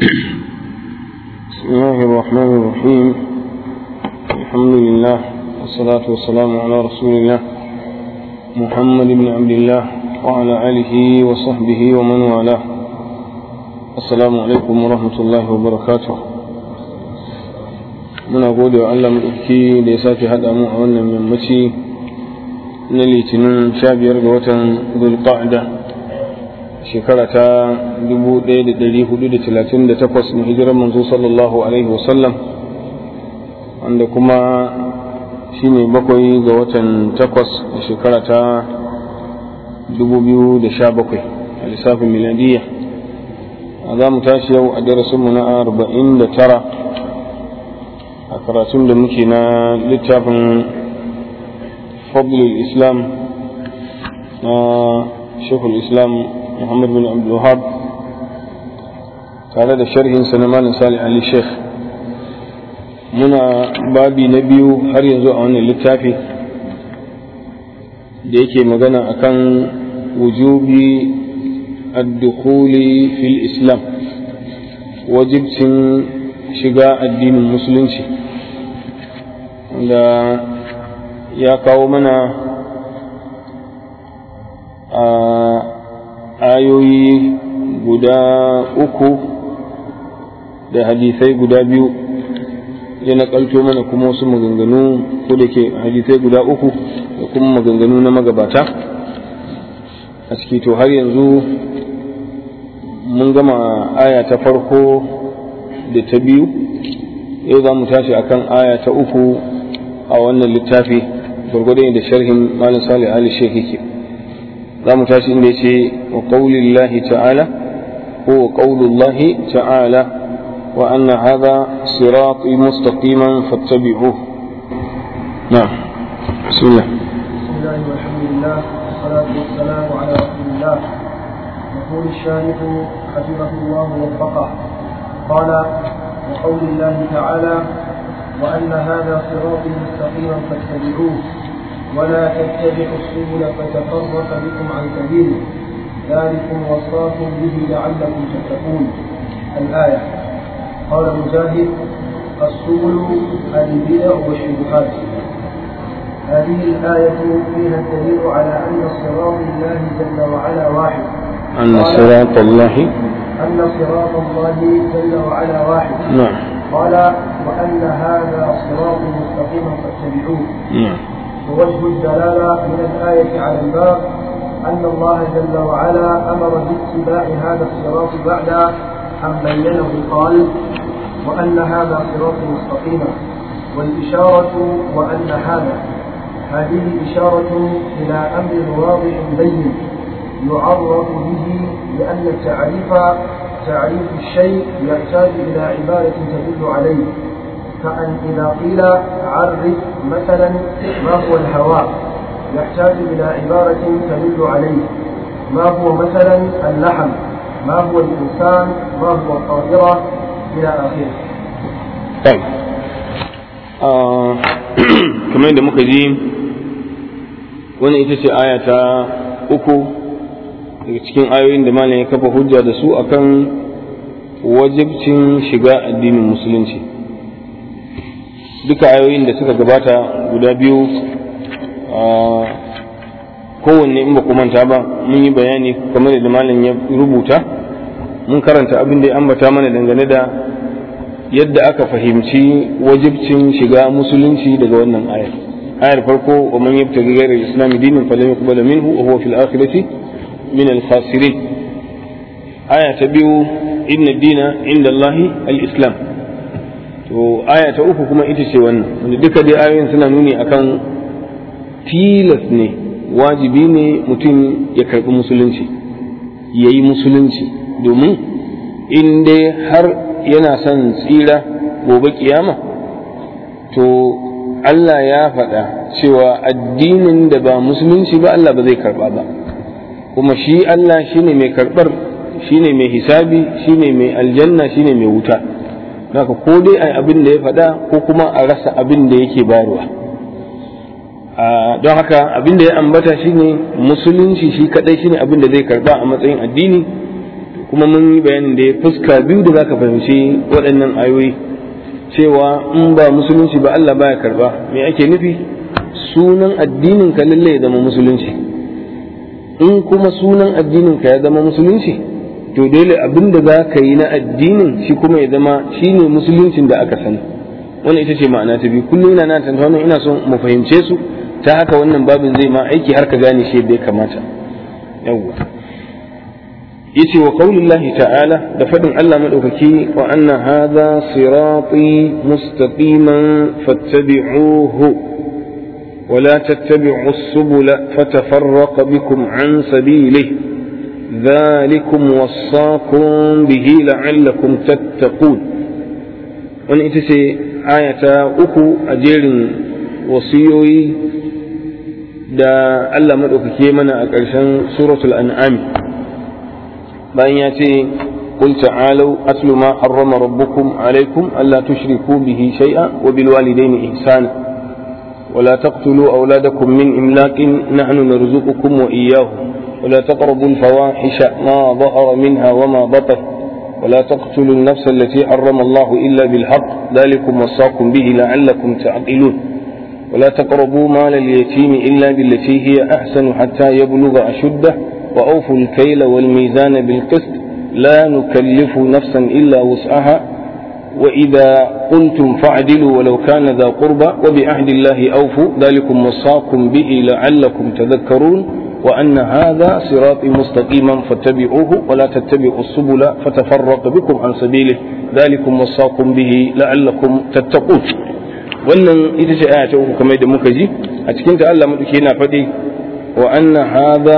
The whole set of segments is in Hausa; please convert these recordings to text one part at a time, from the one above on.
بسم الله الرحمن الرحيم الحمد لله والصلاة والسلام على رسول الله محمد بن عبد الله وعلى آله وصحبه ومن والاه السلام عليكم ورحمة الله وبركاته muna gode wa Allah maɗauki da ya sake haɗa mu a wannan yammaci na litinin sha biyar ga watan zulqa'da shekara ta 1438 na hijirar manzo sallallahu alaihi wasallam wanda kuma shine bakwai ga watan takwas a shekara ta 2017 a lissafin miladiyya a za mu tashi yau a darasinmu na 49 a karatun da muke na littafin fadlul islam na shekul islam muhammad bin abdulwahab tare da sharhin na malam salih ali sheikh muna babi na biyu har yanzu a wannan littafi da yake magana akan wujubi ad-dukhuli fil islam wajibcin shiga addinin musulunci da ya kawo mana a ayoyi guda uku da hadisai guda biyu ya nakalto mana kuma wasu maganganu ko da ke hadisai guda uku da kuma maganganu na magabata a ciki to har yanzu mun gama aya ta farko da ta biyu yau za mu tashi akan aya ta uku a wannan littafi gwargwadon da sharhin malam salih ali shek yake za mu tashi inda yace wa qaulillahi ta'ala ko wa qaulullahi ta'ala wa anna hadha sirati mustaqiman fattabi'uhu na'am bismillah bismillah walhamdulillah wassalatu wassalamu ala rasulillah يقول الشارح حفظه الله ووفقه قال وقول الله تعالى وأن هذا صراطي مستقيما فاتبعوه ولا تتبعوا السبل فتفرق بكم عن سبيله ذلكم وصاكم به لعلكم تتقون الآية قال مجاهد السبل البدع والشبهات هذه الآية فيها الدليل على أن صراط الله جل وعلا واحد أن صراط الله أن صراط الله جل وعلا واحد نعم قال وأن هذا صراط مستقيما فاتبعوه نعم ووجه الدلالة من الآية على الباب أن الله جل وعلا أمر باتباع هذا الصراط بعد أن بينه قال وأن هذا صراط مستقيما والإشارة وأن هذا هذه إشارة إلى أمر واضح بين يعرف به لأن التعريف تعريف الشيء يحتاج إلى عبارة تدل عليه كأن إذا قيل عرف مثلا ما هو الهواء يحتاج إلى عبارة تدل عليه ما هو مثلا اللحم ما هو الإنسان ما هو الطائرة إلى آخره طيب آه kamar yadda muka ji wannan ita ce aya ta uku daga cikin ayoyin da malam ya kafa hujja da su akan wajibcin shiga addinin musulunci duka ayoyin da suka gabata guda biyu kowanne in ba ku manta ba mun yi bayani kamar da malam ya rubuta mun karanta abin da ya ambata mana dangane da yadda aka fahimci wajibcin shiga musulunci daga wannan ayar ayar farko wa man yabtaghi ghayra al-islam dinan falan yuqbala minhu wa huwa fil akhirati min al-khasirin aya ta biyu inna dina inda Allah al-islam to aya ta uku kuma ita ce wannan wanda duka dai ayoyin suna nuni akan tilas ne wajibi ne mutum ya karbi musulunci ya yi musulunci domin in dai har yana son tsira gobe kiyama to Allah ya faɗa cewa addinin da ba musulunci ba Allah ba zai karba ba kuma shi Allah shine mai karɓar shine mai hisabi shine mai aljanna shine mai wuta haka ko dai ai abin da ya faɗa ko kuma a rasa abin da yake bayarwa don haka abin da ya ambata shine musulunci shi kadai shine abin da zai karba a matsayin addini kuma mun yi bayanin da ya fuska biyu da zaka fahimci waɗannan ayoyi cewa in ba musulunci ba Allah baya karba me ake nufi sunan addinin ka lalle ya zama musulunci in kuma sunan addinin ka ya zama musulunci to dole abin da za ka yi na addinin shi kuma ya zama shine musuluncin da aka sani wannan ita ce ma'ana ta biyu kullum ina nan tantauna ina son mu fahimce su ta haka wannan babin zai ma aiki har ka gane shi yadda ya kamata yawwa yace wa qaulillahi ta'ala da fadin Allah madaukaki wa anna hadha sirati mustaqiman fattabi'uhu ولا تتبعوا السبل فتفرق بكم عن سبيله ذلكم وصاكم به لعلكم تتقون wani ita ce ayata uku a jerin wasiyoyi da Allah maɗaukake mana a ƙarshen suratul an'am bayan ya ce قل تعالوا أتل ما حرم ربكم عليكم ألا تشركوا به شيئا وبالوالدين إحسانا ولا تقتلوا أولادكم من إملاق نحن نرزقكم وإياهم ولا تقربوا الفواحش ما ظهر منها وما بطن ولا تقتلوا النفس التي حرم الله إلا بالحق ذلكم وصاكم به لعلكم تعقلون ولا تقربوا مال اليتيم إلا بالتي هي أحسن حتى يبلغ أشده وأوفوا الكيل والميزان بالقسط لا نكلف نفسا إلا وسعها وإذا قلتم فاعدلوا ولو كان ذا قربى وبعهد الله أوفوا ذلكم وصاكم به لعلكم تذكرون وأن هذا صراطي مستقيما فاتبعوه ولا تتبعوا السبل فتفرق بكم عن سبيله ذلكم وصاكم به لعلكم تتقون wannan ita ce aya ta uku kamar da muka ji a cikin ta Allah madauki yana faɗi wa anna hadha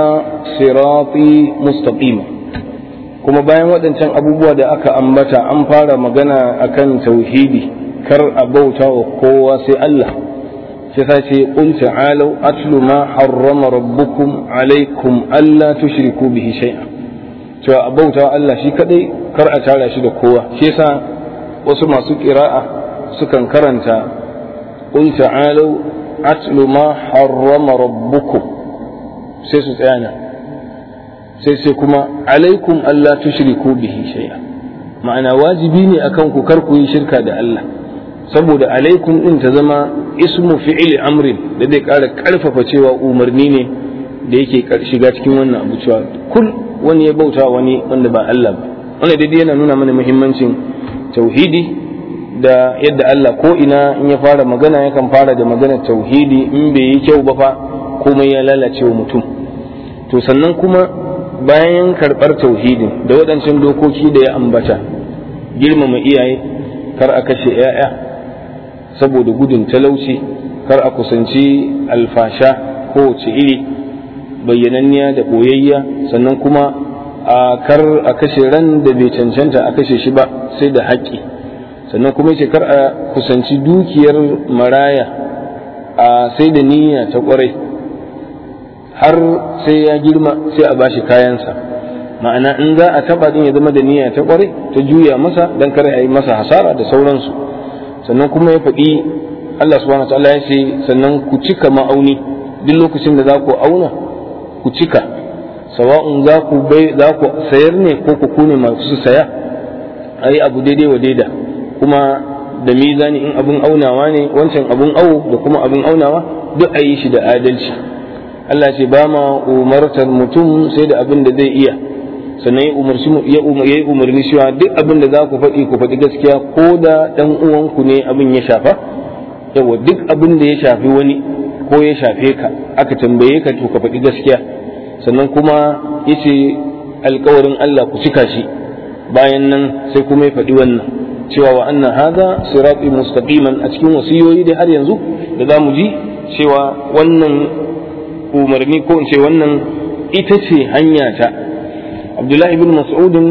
sirati mustaqima kuma bayan waɗancan abubuwa da aka ambata an fara magana akan tauhidi kar a bauta wa kowa sai Allah sai sa ce qul ta'alu atlu ma harrama rabbukum alaikum alla tushriku bihi shay'a cewa a bauta wa Allah shi kadai kar a tara shi da kowa shi yasa wasu masu qira'a sukan karanta qul ta'alu atlu ma harrama rabbukum sai su tsaya nan sai sai kuma alaikum Allah tushriku bihi shay'a ma'ana wajibi ne akan ku kar ku yi shirka da Allah saboda alaikum din ta zama ismu fi'il amrin da zai ƙara ƙarfafa cewa umarni ne da yake shiga cikin wannan abu cewa kul wani ya bauta wani wanda ba Allah ba wannan daidai yana nuna mana muhimmancin tauhidi da yadda Allah ko ina in ya fara magana yakan fara da maganar tauhidi in bai yi kyau ba fa komai ya lalace wa mutum to sannan kuma bayan karɓar tauhidin da waɗancan dokoki da ya ambata girmama iyaye kar a kashe 'ya'ya saboda gudun talauci kar a kusanci alfasha kowace iri bayyananniya da ɓoyayya sannan kuma a kar a kashe ran da bai cancanta a kashe shi ba sai da haƙƙi sannan kuma yace kar a kusanci dukiyar maraya a sai da niyya ta ƙwarai har sai ya girma sai a bashi kayansa ma'ana in za a taba din ya zama da niyya ta kware ta juya masa dan kare a yi masa hasara da sauransu sannan kuma ya faɗi Allah subhanahu wataala ya ce sannan ku cika ma'auni duk lokacin da za ku auna ku cika sawa'un za ku bai za ku sayar ne ko ku kune masu saya ayi abu daidai wa daida kuma da mizani in abun aunawa ne wancan abun awo da kuma abun aunawa duk a yi shi da adalci Allah ce ba ma umartar mutum sai da abin da zai iya sannan ya yi umarni cewa duk abin da za ku faɗi ku faɗi gaskiya ko da ɗan uwanku ne abin ya shafa yawa duk abin da ya shafi wani ko ya shafe ka aka tambaye ka to ka faɗi gaskiya sannan kuma ya ce alkawarin Allah ku cika shi bayan nan sai kuma ya faɗi wannan cewa wa annan haza sirati mustaqiman a cikin wasiyoyi dai har yanzu da za mu ji cewa wannan umarni ko in ce wannan ita ce hanya ta abdullahi ibn mas'udin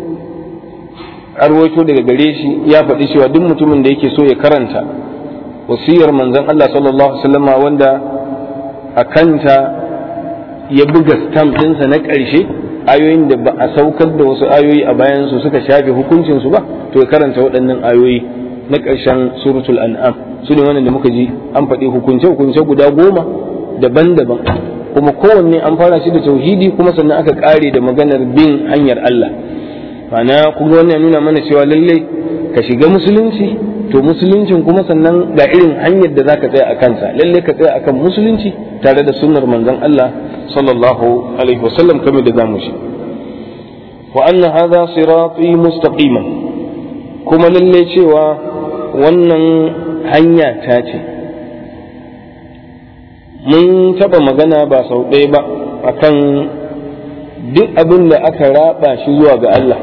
arwaito daga gare shi ya faɗi cewa duk mutumin da yake so ya karanta wasiyar manzon Allah sallallahu alaihi wasallam wanda a kanta ya buga stamp ɗinsa na ƙarshe ayoyin da ba a saukar da wasu ayoyi a bayan su suka shafe hukuncin su ba to ya karanta waɗannan ayoyi na ƙarshen suratul an'am su ne wannan da muka ji an faɗi hukunce hukunce guda goma daban-daban kuma kowanne an fara shi da tauhidi kuma sannan aka ƙare da maganar bin hanyar Allah ma'ana kuma wannan nuna mana cewa lallai ka shiga musulunci to musuluncin kuma sannan ga irin hanyar da zaka tsaya a kansa lalle ka tsaya akan musulunci tare da sunnar manzon Allah sallallahu alaihi wasallam kamar da zamu shi wa anna hadha sirati mustaqiman kuma lalle cewa wannan hanya ta ce mun taba magana ba sau ɗaya ba akan duk abin da aka raba shi zuwa ga Allah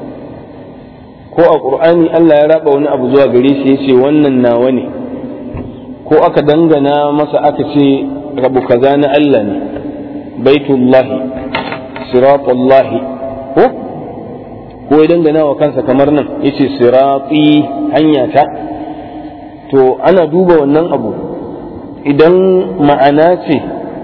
ko a ƙur'ani Allah ya raba wani abu zuwa gare shi ya ce wannan nawa ne ko aka dangana masa aka ce rabu kaza na Allah ne baitullahi siratullahi ko ko ya dangana wa kansa kamar nan ya ce sirati hanya ta to ana duba wannan abu idan ma'ana ce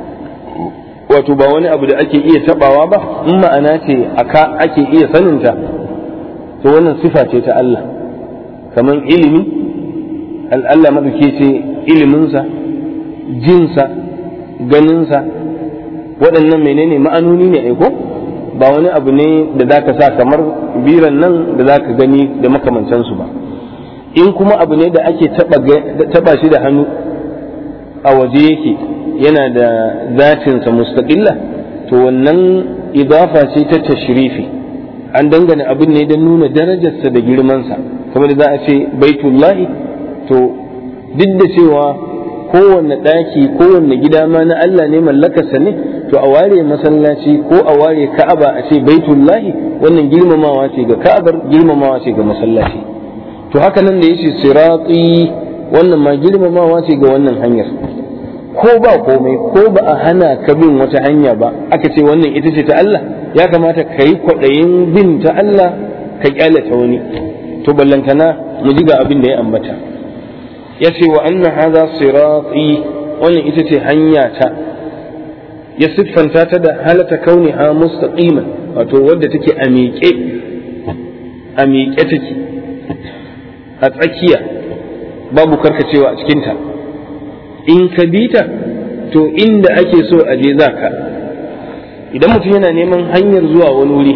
wato ba wani abu da ake iya tabawa ba in ma'ana ce aka ake iya saninta to wannan sifa ce ta Allah kamar ilimi Allah maɗauke ce iliminsa jinsa ganinsa waɗannan menene ma'anoni ne aiko ba wani abu ne da za ka sa kamar biran nan da za ka gani da makamancansu ba in kuma abu ne da ake taɓa shi da hannu a waje yake yana da zatinsa mustaƙilla to wannan idafa ce ta tashrifi an dangane abin ne don nuna darajarsa da girmansa kamar da za a ce baitullahi to duk da cewa kowanne ɗaki kowanne gida ma na Allah ne mallakarsa ne to a ware masallaci ko a ware ka'aba a ce baitullahi wannan girmamawa ce ga ka'abar girmamawa ce ga masallaci to haka nan da yace sirati wannan ma girmamawa ce ga wannan hanyar ko ba komai ko ba a hana ka bin wata hanya ba aka ce wannan ita ce ta Allah ya kamata ka yi kwaɗayin bin ta Allah ka kyalata wani to ballantana mu ji ga abin da ya ambata ya ce wa anna hadha sirati wannan ita ce hanya ta ya siffanta ta da halata kauni ha mustaqiman wato wadda take a miƙe a miƙe take a tsakiya babu karkacewa a cikinta in ka bi ta to inda ake so a je za ka idan mutum yana neman hanyar zuwa wani wuri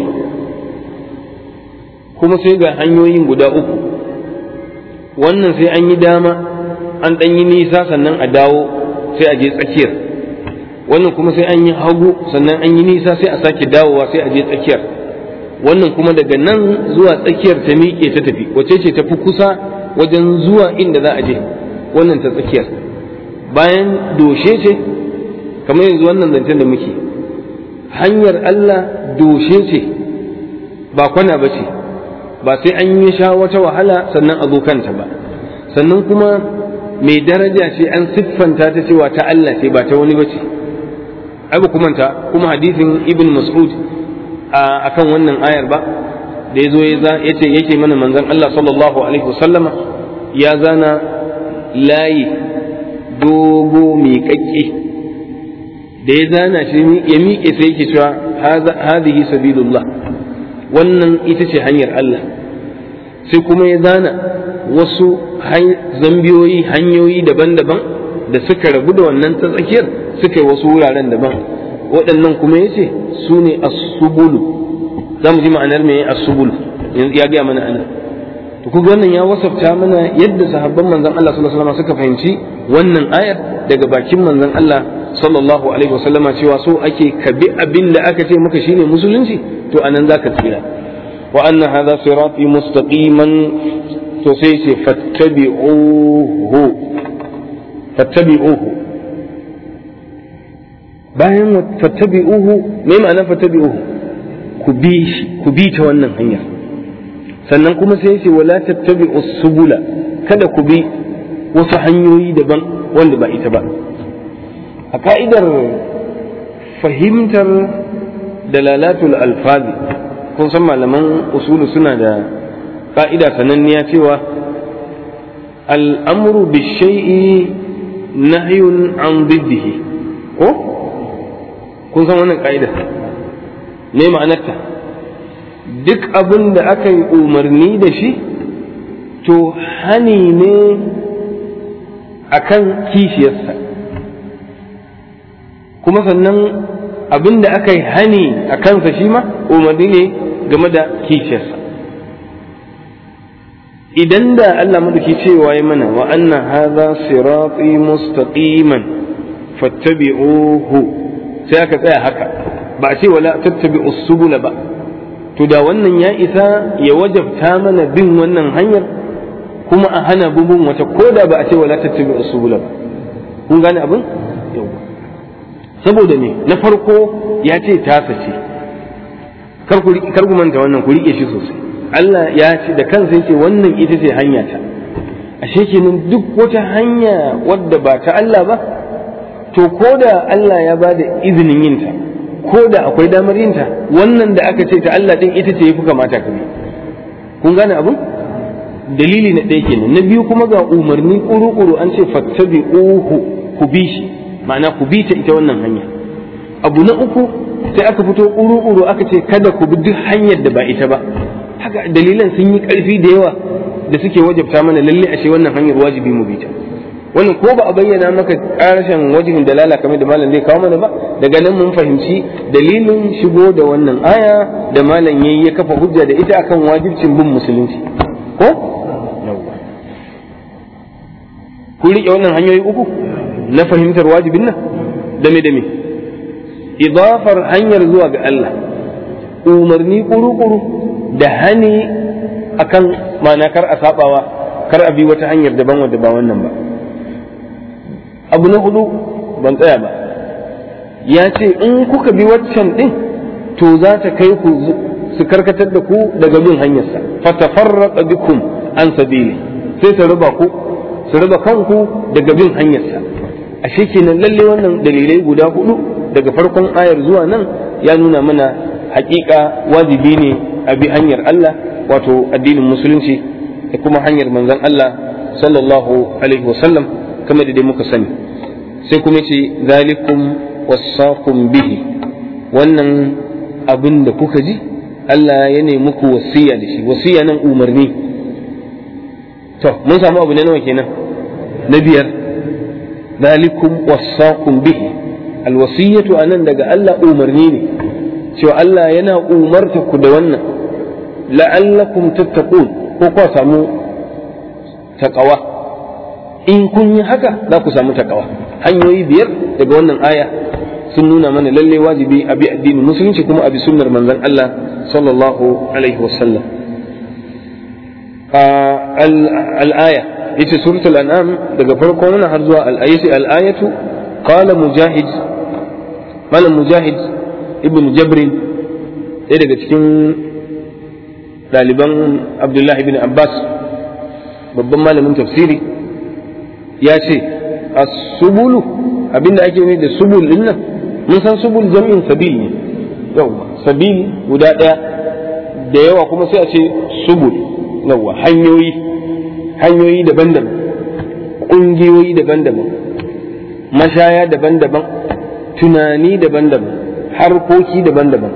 kuma sai ga hanyoyin guda uku wannan sai an yi dama an ɗan yi nisa sannan a dawo sai a je tsakiyar wannan kuma sai an yi hagu sannan an yi nisa sai a sake dawowa sai a je tsakiyar wannan kuma daga nan zuwa tsakiyar ta miƙe ta tafi wace ce tafi kusa wajen zuwa inda za a je wannan ta tsakiyar bayan doshe ce kamar yanzu wannan zancen da muke hanyar Allah doshe ce ba kwana ba ce ba sai an yi sha wata wahala sannan a zo kanta ba sannan kuma mai daraja ce an siffanta ta cewa ta Allah ce ba ta wani ba ce ai ba kumanta kuma hadisin ibn mas'ud a kan wannan ayar ba da ya zo ya ce yake mana manzon Allah sallallahu alaihi wasallama ya zana layi dogo miƙaƙƙe da ya zana shi ya miƙe sai yake cewa hadhihi sabilullah wannan ita ce hanyar Allah sai kuma ya zana wasu zambiyoyi hanyoyi daban-daban da suka rabu da wannan ta tsakiyar suka yi wasu wuraren daban waɗannan kuma ya ce su ne asubulu za mu ji ma'anar mai asubulu ya gaya mana ana to kuga wannan ya wasafta mana yadda sahabban manzon Allah sallallahu alaihi wasallam suka fahimci wannan ayar daga bakin manzon Allah sallallahu alaihi wasallam cewa so ake kabi abin da aka ce maka shine musulunci to anan zaka tsira wa anna hadha sirati mustaqiman to sai ce fattabi'uhu fattabi'uhu bayan fattabi'uhu me ma'ana fattabi'uhu ku bi shi ku bi ta wannan hanyar sannan kuma sai ce wala tattabi'u subula kada ku bi wasu hanyoyi daban wanda ba ita ba a ka'idar fahimtar dalalatul alfazi kun san malaman usulu suna da ka'ida sananniya cewa al'amru bishai'i nahyun an diddihi ko kun san wannan ka'ida me ma'anarta duk abin da aka yi umarni da shi to hani ne akan kishiyarsa kuma sannan abin da aka yi hani a kansa shi ma umarni ne game da kishiyarsa idan da Allah madauki cewa ya mana wa anna hadha sirati mustaqiman fattabi'uhu sai aka tsaya haka ba a ce wala tattabi'us subula ba to da wannan ya isa ya wajabta mana bin wannan hanyar kuma a hana bin wata ko da ba a ce wala tattabi'us subula ba kun gane abin saboda ne na farko ya ce tasa ce kar ku manta wannan ku rike shi sosai Allah ya ce da kansa yake wannan ita ce hanya ta ashe kenan duk wata hanya wadda ba ta Allah ba to ko da Allah ya ba da izinin yin ta ko da akwai damar yin ta wannan da aka ce ta Allah din ita ce yafi kamata ka bi kun gane abin dalili na ɗaya kenan na biyu kuma ga umarni kuru-kuru an ce fattabi'uhu ku bi shi ma'ana ku bi ta ita wannan hanya abu na uku sai aka fito kuru-kuru aka ce kada ku bi duk hanyar da ba ita ba haka dalilan sun yi ƙarfi da yawa da suke wajabta mana lalle ashe wannan hanyar wajibi mu bi ta wannan ko ba a bayyana maka ƙarshen wajihin dalala kamar da malam zai kawo mana ba daga nan mun fahimci dalilin shigo da wannan aya da malam yayi ya kafa hujja da ita akan wajibcin bin musulunci ko ku riƙe wannan hanyoyi uku na fahimtar wajibin nan dame dame idafar hanyar zuwa ga Allah umarni kuru-kuru da hani akan ma'ana kar a sabawa kar a bi wata hanyar daban wadda ba wannan ba abu na hudu ban tsaya ba ya ce in kuka bi waccan din to za ta kai ku su karkatar da ku daga bin hanyarsa fatafarraqa bikum an sabili sai su raba ku su raba kanku daga bin hanyarsa ashe kenan lalle wannan dalilai guda hudu daga farkon ayar zuwa nan ya nuna mana hakika wajibi ne a bi hanyar Allah wato addinin musulunci da kuma hanyar manzon Allah sallallahu alaihi wasallam kamar da dai muka sani sai kuma ce zalikum wasakum bihi wannan abin da kuka ji Allah ya nemi muku wasiya da shi wasiya nan umarni to mun samu abu ne nawa kenan na biyar zalikum wasakum bihi alwasiyatu anan daga Allah umarni ne cewa Allah yana umarta ku da wannan la'allakum tattaqun ko ku samu taqawa in kun yi haka za ku samu taqawa hanyoyi biyar daga wannan aya sun nuna mana lalle wajibi a bi addinin musulunci kuma a bi sunnar manzon Allah sallallahu alaihi wasallam al-aya yace suratul an'am daga farko wannan har zuwa al-ayati al-ayatu qala mujahid malam mujahid ibn jabrin ɗaya daga cikin ɗaliban abdullahi ibn abbas babban malamin tafsiri ya ce as-subulu abinda ake nufi da subul din nan mun san subul jam'in sabil ne yawa sabil guda ɗaya da yawa kuma sai a ce subul yawa hanyoyi hanyoyi daban-daban ƙungiyoyi daban-daban mashaya daban-daban tunani daban-daban harkoki daban-daban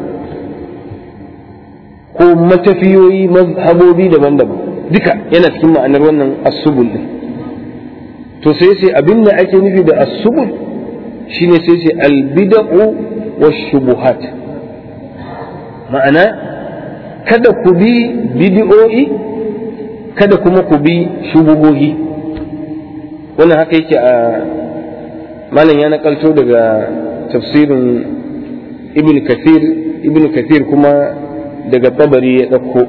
ko matafiyoyi mazhabobi daban-daban duka yana cikin ma'anar wannan asubul din to sai sai abin da ake nufi da asubul shine sai sai albida'u wa shubuhat ma'ana kada ku bi bidi'o'i kada kuma ku bi shubuhohi wannan haka yake a malam ya nakalto daga tafsirin ibn kathir ibn kathir kuma daga tabari ya ɗauko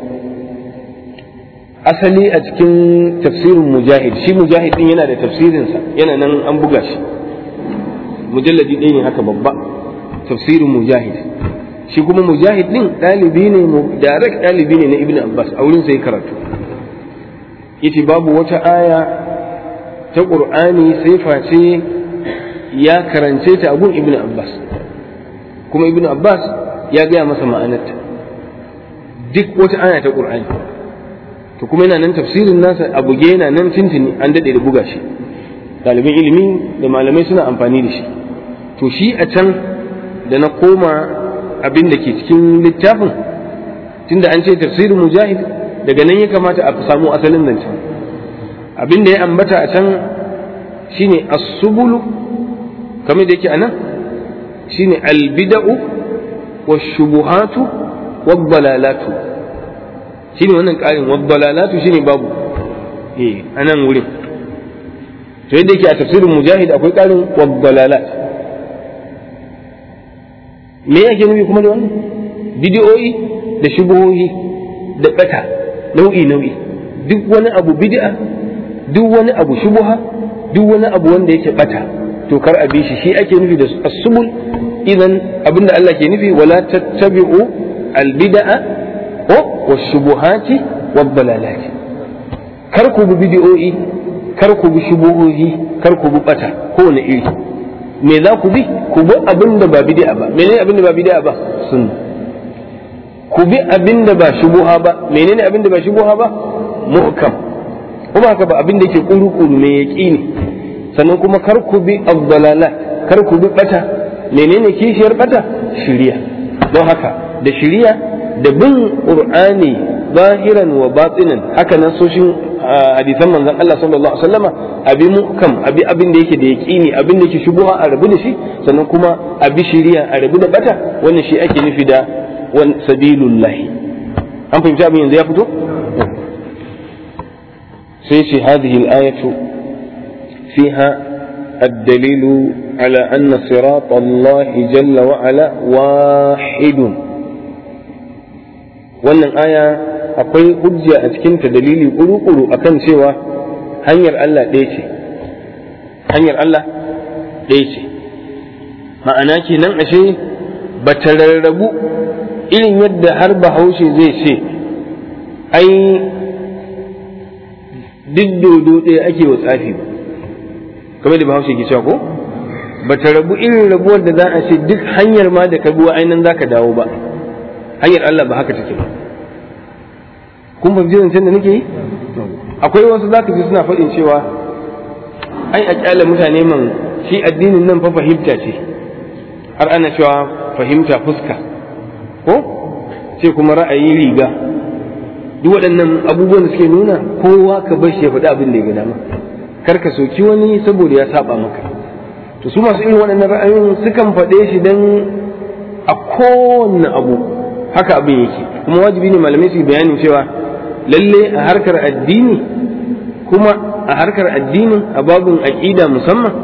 asali a cikin tafsirin mujahid shi mujahid din yana da tafsirinsa yana nan an buga shi mujalladi ɗaya ne haka babba tafsirin mujahid shi kuma mujahid din ɗalibi ne direct ɗalibi ne na ibn abbas a wurin sai karatu yace babu wata aya ta qur'ani sai face ya karance ta a gun ibn abbas kuma ibn abbas ya gaya masa ma'anarta duk wata aya ta qur'ani to kuma yana nan tafsirin nasa a buge yana nan tintini an daɗe da buga shi ɗaliban ilimi da malamai suna amfani da shi to shi a can da na koma abin da ke cikin littafin tunda an ce tafsirin mujahid daga nan ya kamata a samu asalin zancen abin da ya ambata a can shine as-subulu kamar da yake a nan shine albida'u wa shubuhatu wa dalalatu shine wannan ƙarin wa dalalatu shine babu eh anan wurin to yadda yake a tafsirin mujahid akwai karin waddalalat me yake nufi kuma da wannan bidiyoyi da shubuhohi da bata nau'i nau'i duk wani abu bid'a duk wani abu shubuha duk wani abu wanda yake bata to kar a bi shi shi ake nufi da asubul idan abinda Allah ke nufi wala tattabi'u albid'a ko washubuhati waddalalati kar ku bi bid'o'i kar ku bi shubuhohi kar ku bi bata kowane iri me za ku bi ku bi abinda ba bid'a ba menene abinda ba bid'a ba sunna ku bi abinda ba shubuha ba menene abinda ba shubuha ba muhkam kuma haka ba abinda yake kuru-kuru mai yaqini sannan kuma kar ku bi abdalalat kar ku bi bata menene kishiyar bata shiriya don haka da shiriya da bin qur'ani zahiran wa batinan haka nan soshin hadisan manzon Allah sallallahu alaihi wasallama abi mukam abi abin da yake da yaqini abin da yake shubuha a rabu da shi sannan kuma abi shiriya a rabu da bata wannan shi ake nufi da wan sabilullahi an fahimci abin yanzu ya fito sai ce hadhihi al-ayatu fiha الدليل على أن صراط الله جل وعلا واحد wannan aya akwai hujja a cikinta dalili kuru-kuru akan cewa hanyar Allah ɗaya ce hanyar Allah ɗaya ce ma'ana kenan ashe ba ta rarrabu irin yadda har bahaushe zai ce ai duk dodo ɗaya ake wa tsafi ba kamar da bahaushe ke cewa ko ba ta rabu irin rabuwar da za a ce duk hanyar ma da ka bi ainihin za ka dawo ba hanyar Allah ba haka take ba kun fahimci zancen da nake yi akwai wasu za ka ji suna faɗin cewa ai a kyale mutane man shi addinin nan fa fahimta ce har ana cewa fahimta fuska ko ce kuma ra'ayi riga duk waɗannan abubuwan da suke nuna kowa ka bar shi ya faɗi abin da ya ga dama kar ka soki wani saboda ya saba maka to su masu irin waɗannan ra'ayoyin sukan faɗe shi dan a kowanne abu haka abin yake kuma wajibi ne malamai su bayanin cewa lalle a harkar addini kuma a harkar addinin a babin aƙida musamman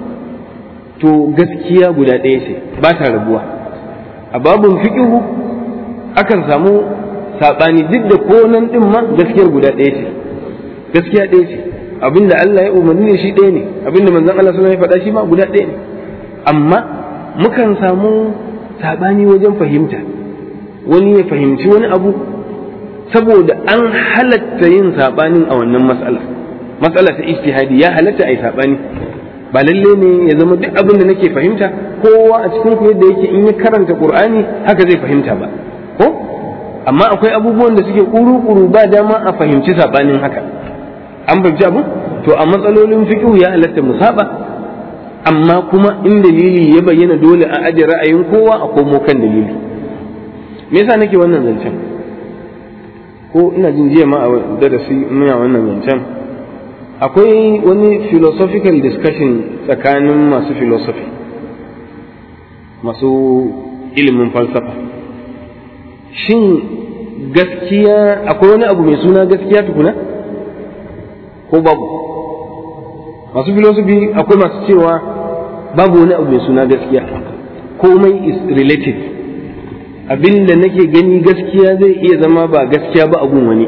to gaskiya guda ɗaya ce ba ta rabuwa a babin fiƙihu akan samu saɓani duk da ko nan ɗin ma gaskiyar guda ɗaya ce gaskiya ɗaya ce abinda Allah ya umarni ne shi ɗaya ne abinda manzon Allah sallallahu alaihi wasallam ya faɗa shi ma guda ɗaya ne amma mukan samu saɓani wajen fahimta wani ya fahimci wani abu saboda an halatta yin saɓanin a wannan matsala matsala ta ijtihadi ya halatta a yi saɓani ba lalle ne ya zama duk abin da nake fahimta kowa a cikin ku yadda yake in ya karanta qur'ani haka zai fahimta ba ko amma akwai abubuwan da suke kuru-kuru ba dama a fahimci saɓanin haka an fahimci abu to a matsalolin fiqh ya halatta mu saba amma kuma in dalili ya bayyana dole a aje ra'ayin kowa a komo kan dalili me yasa nake wannan zancen ko ina jin jiya ma a darasi muna wannan zancen akwai wani philosophical discussion tsakanin masu philosophy masu ilimin falsafa shin gaskiya akwai wani abu mai suna gaskiya tukuna ko babu masu philosophy akwai masu cewa babu wani abu mai suna gaskiya komai is relative abinda nake gani gaskiya zai iya zama ba gaskiya ba abun wani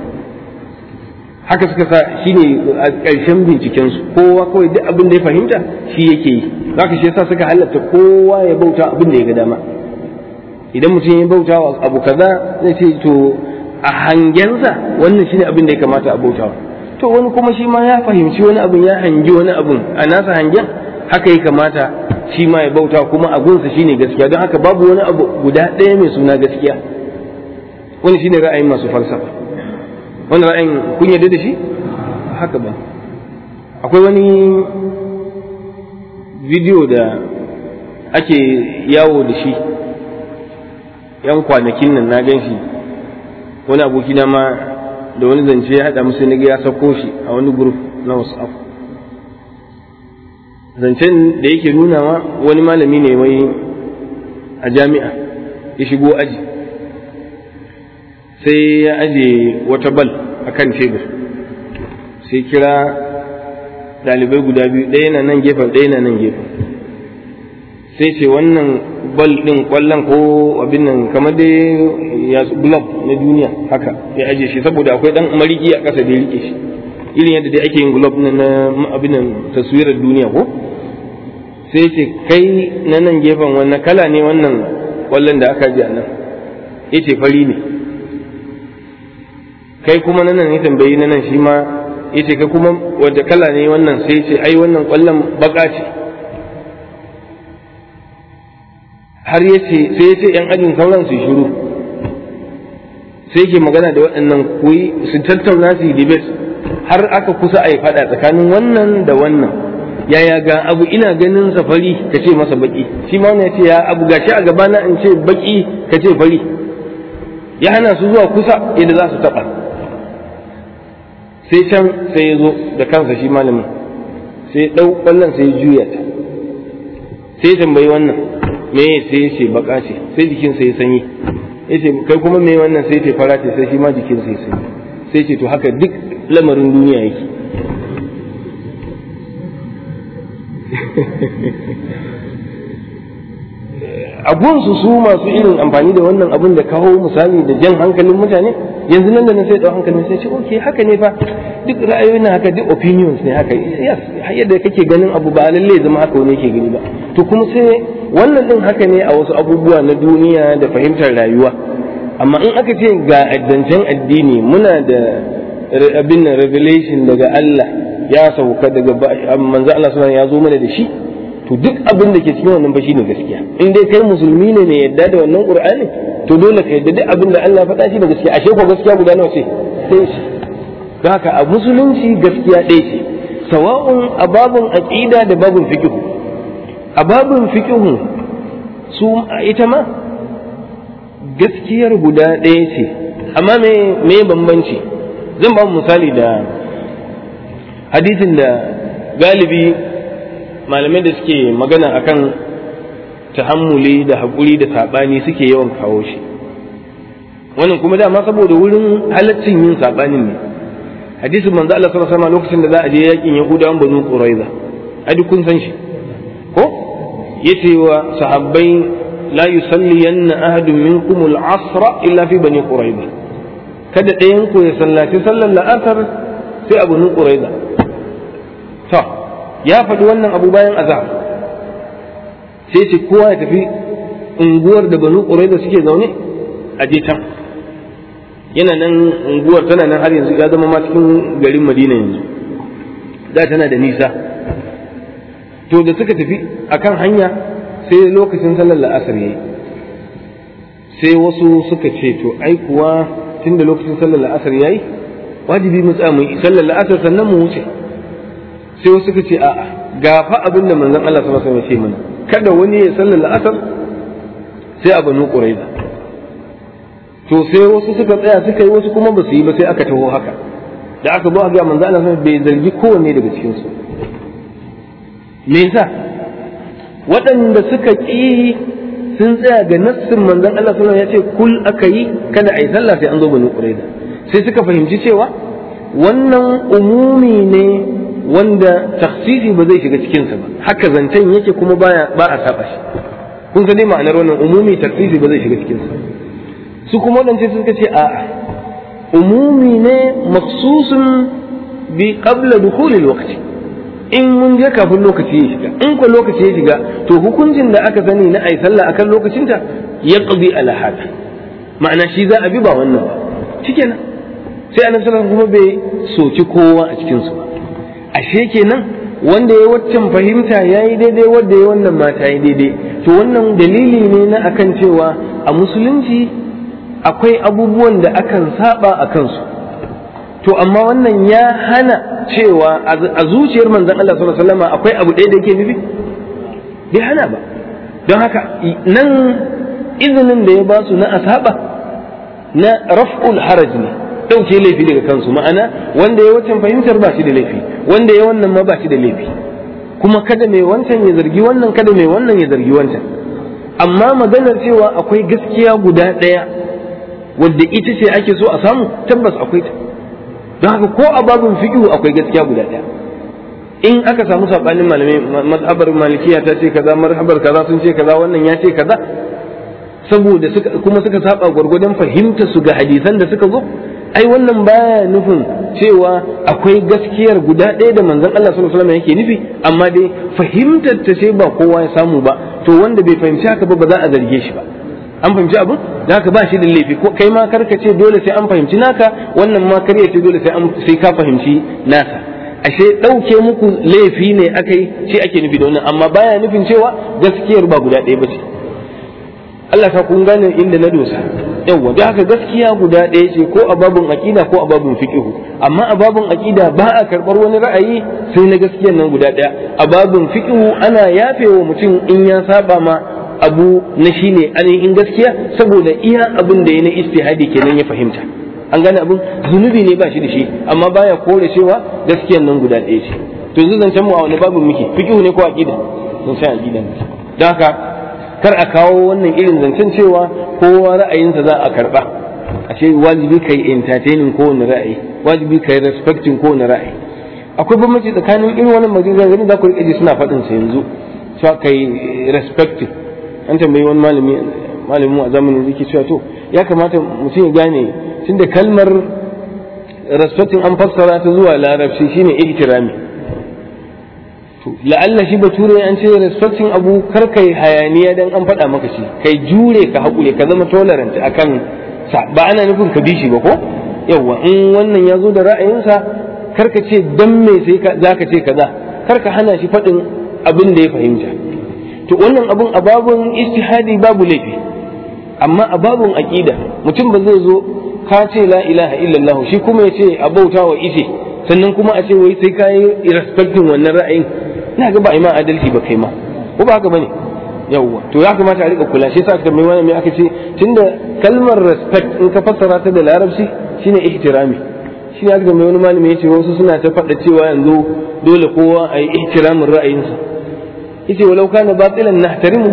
haka suka sa shi ne a ƙarshen bincikensu kowa kawai duk abin da ya fahimta shi yake yi haka shi yasa suka halatta kowa ya bauta abin da ya ga dama idan mutum ya bauta wa abu kaza zai ce to a hangensa wannan shine abin da ya kamata a bautawa to wani kuma shi ma ya fahimci wani abin ya hangi wani abin a nasa hangen haka ya kamata shi ma ya bauta kuma a gunsa shine gaskiya don haka babu wani abu guda ɗaya mai suna gaskiya wani shine ra'ayin masu falsafa wani ra'ayin kun yarda da shi haka ba akwai wani bidiyo da ake yawo da shi yan kwanakin nan na gan shi wani abokina ma da wani zance ya haɗa musu na ya sauko shi a wani group na whatsapp zancen da yake nunawa wani malami ne mai a jami'a ya shigo aji sai ya aje wata bal a kan tebur sai kira ɗalibai guda biyu ɗaya na nan gefen ɗaya na nan gefen sai ce wannan bal ɗin ƙwallon ko abin nan kamar dai ya glove na duniya haka ya aje shi saboda akwai ɗan mariki a ƙasa da ya rike shi irin yadda dai ake yin glove na abin nan taswirar duniya ko sai ce kai na nan gefen wannan kala ne wannan ƙwallon da aka ji a nan ya ce fari ne kai kuma na nan ya tambayi na nan shi ma ya ce kai kuma wadda kala ne wannan sai ce ai wannan ƙwallon baka ce har ya ce sai ya ce ‘yan ajin sauran su shiru sai ke magana da waɗannan kuyi su tattauna su yi debate har aka kusa a yi faɗa tsakanin wannan da wannan yaya ga abu ina ganin sa fari ka ce masa baki shi ma ya ce ya abu gashi a gabana in ce baki ka ce fari ya hana su zuwa kusa yadda za su taɓa sai can sai ya zo da kansa shi malamin sai ya ɗau ƙwallon sai ya juya ta sai ya tambayi wannan me sai ya ce baka ce sai jikinsa ya sanyi ya ce kai kuma me wannan sai ya ce fara ce sai shi ma jikinsa ya sanyi sai ce to haka duk lamarin duniya yake abunsu su masu irin amfani da wannan abun da kawo misali da jan hankalin mutane yanzu nan da nan sai dau hankalin sai ce okay haka ne fa duk ra'ayoyin haka duk opinions ne haka yes yadda kake ganin abu ba lalle zama haka wani yake gani ba to kuma sai wannan din haka ne a wasu abubuwa na duniya da fahimtar rayuwa amma in aka ce ga addancen addini muna da abin revelation daga Allah ya sauka daga manzo Allah sallallahu ya zo mana da shi to duk abin da ke cikin wannan ba shine gaskiya in dai kai musulmi ne ne yadda da wannan qur'ani to dole ka yadda duk abin da Allah ya faɗa shi da gaskiya ashe ko gaskiya guda nawa ce sai shi don haka a musulunci gaskiya ɗaya ce sawa'un a babun aqida da babun fiqh a babun fiqh su ita ma gaskiyar guda ɗaya ce amma me me bambanci zan ba misali da hadisin da galibi malamai da suke magana akan tahammuli da haƙuri da saɓani suke yawan kawo shi wannan kuma dama saboda wurin halaccin yin saɓanin ne hadisin manzo Allah sallallahu alaihi wasallam lokacin da za a je yakin Yahudawan Banu Quraiza ai duk kun san shi ko yace wa sahabbai la yusalliyanna ahadun minkum al-asra illa fi bani Quraiza kada ɗayan ku ya sallaci sallar la'asar sai a Banu Quraiza to ya faɗi wannan abu bayan azab sai ce kowa ya tafi unguwar da banu da suke zaune a je can yana nan unguwar tana nan har yanzu ya zama ma cikin garin madina yanzu da tana da nisa to da suka tafi akan hanya sai lokacin sallar la'asar yayi sai wasu suka ce to ai kuwa tunda lokacin sallar la'asar yayi wajibi mu tsaya mu yi sallar la'asar sannan mu wuce sai wasu suka ce a'a ga fa abin da manzon Allah sallallahu alaihi wasallam ya ce mana kada wani ya sallar la'asar sai a banu quraiza to sai wasu suka tsaya suka yi wasu kuma ba su yi ba sai aka taho haka da aka zo a ga manzon Allah sallallahu bai zargi kowanne daga cikin su me yasa waɗanda suka ƙi sun tsaya ga nassin manzon Allah sallallahu ya ce kul aka yi kada a yi sallah sai an zo banu quraiza sai suka fahimci cewa wannan umumi ne wanda taksisi ba zai shiga cikinsa ba haka zancen yake kuma baya ba a saba shi kun san dai ma'anar wannan umumi taksisi ba zai shiga cikinsa su kuma wadance suka ce a'a umumi ne maksusun bi qabla dukhulil waqti in mun je kafin lokaci ya shiga in ko lokaci ya shiga to hukuncin da aka sani na ai sallah akan lokacinta ya qadi ala hada ma'ana shi za a bi ba wannan ba shikenan sai annabi sallallahu kuma bai soki kowa a cikin su ba ashe kenan wanda ya waccan fahimta ya yi daidai wanda ya wannan mata yi daidai to wannan dalili ne na akan cewa a musulunci akwai abubuwan da akan saba a kansu to amma wannan ya hana cewa a zuciyar manzon Allah sallallahu alaihi wasallam akwai abu ɗaya da yake nufi bai hana ba don haka nan izinin da ya ba su na asaba na raf'ul haraj ne ɗauke laifi daga kansu ma'ana wanda ya wancan fahimtar ba shi da laifi wanda ya wannan ma ba shi da laifi kuma kada mai wancan ya zargi wannan kada mai wannan ya zargi wancan amma maganar cewa akwai gaskiya guda ɗaya wadda ita ce ake so a samu tabbas akwai ta don haka ko a babin fiqh akwai gaskiya guda ɗaya in aka samu sabanin malamai mazhabar malikiya ta ce kaza mazhabar kaza sun ce kaza wannan ya ce kaza saboda suka kuma suka saba gwargwadon fahimta su ga hadisan da suka zo ai wannan baya nufin cewa akwai gaskiyar guda ɗaya da manzon Allah sallallahu alaihi wasallam yake nufi amma dai fahimtar ta ce ba kowa ya samu ba to wanda bai fahimci haka ba ba za a zarge shi ba an fahimci abin da haka ba shi da laifi ko kai ma karka ce dole sai an fahimci naka wannan ma kar ya ce dole sai an sai ka fahimci nasa ashe ɗauke muku laifi ne akai shi ake nufi da wannan amma baya nufin cewa gaskiyar ba guda ɗaya ba ce Allah ka kun gane inda na dosa yawa da haka gaskiya guda ɗaya ce ko a babun aqida ko a babun fiqh amma a babun aqida ba a karɓar wani ra'ayi sai na gaskiyar nan guda ɗaya a babun fiqh ana yafewa mutum in ya saba ma abu na shine ainihin gaskiya saboda iya abin da ya na istihadi kenan ya fahimta an gane abin zunubi ne ba shi da shi amma baya kore cewa gaskiyar nan guda ɗaya ce to yanzu zancen mu a wani babun muke fiqh ne ko aqida zancen aqida ne don haka kar a kawo wannan irin zancen cewa kowa ra'ayinsa za a karba ashe wajibi kai entertaining kowane ra'ayi wajibi kai respecting kowane ra'ayi akwai bambanci tsakanin irin wannan maganganun za ku rike ji suna faɗin sa yanzu cewa kai respecting an tambayi wani malami malamin a zamanin yake cewa to ya kamata mutum ya gane tunda kalmar respecting an fassara ta zuwa larabci shine ihtirami la'alla shi bature an ce respecting abu kar kai hayaniya dan an faɗa maka shi kai jure ka haƙure ka zama tolerant akan sa ba ana nufin ka bi shi ba ko yawa in wannan ya zo da ra'ayinsa kar ka ce dan me sai za ka ce kaza kar ka hana shi faɗin abin da ya fahimta to wannan abun a babun istihadi babu laifi amma a babun aqida mutum ba zai zo ka ce la ilaha illallah shi kuma ya ce a bauta wa ice sannan kuma a ce wai sai ka yi respecting wannan ra'ayin ina ga ba ima adalci ba kai ma ko ba haka bane yawwa to ya kamata a rika kula shi yasa aka mai wani aka ce tunda kalmar respect in ka fassara ta da larabci shine ihtirami shi ya ga mai wani malami yace wasu suna ta faɗa cewa yanzu dole kowa a yi ihtiramin ra'ayinsa yace walau kana batilan nahtarimu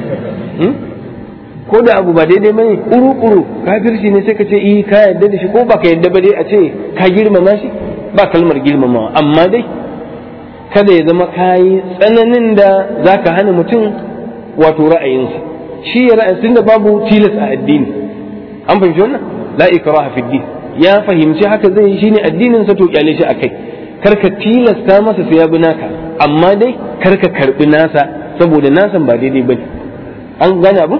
ko da abu ba daidai bane kuru kuru kafirci ne sai ka ce eh ka yarda da shi ko ba ka yarda ba dai a ce ka girmama shi ba kalmar girmamawa amma dai kada ya zama kayi tsananin da za ka hana mutum wato ra'ayinsa shi ya ra'ayin da babu tilas a addini an fahimci wannan la ikraha fi din ya fahimci haka zai yi shine addinin sa to kyale shi akai karka tilasta masa sai ya bi naka amma dai karka karbi nasa saboda nasan ba daidai bane an gane abu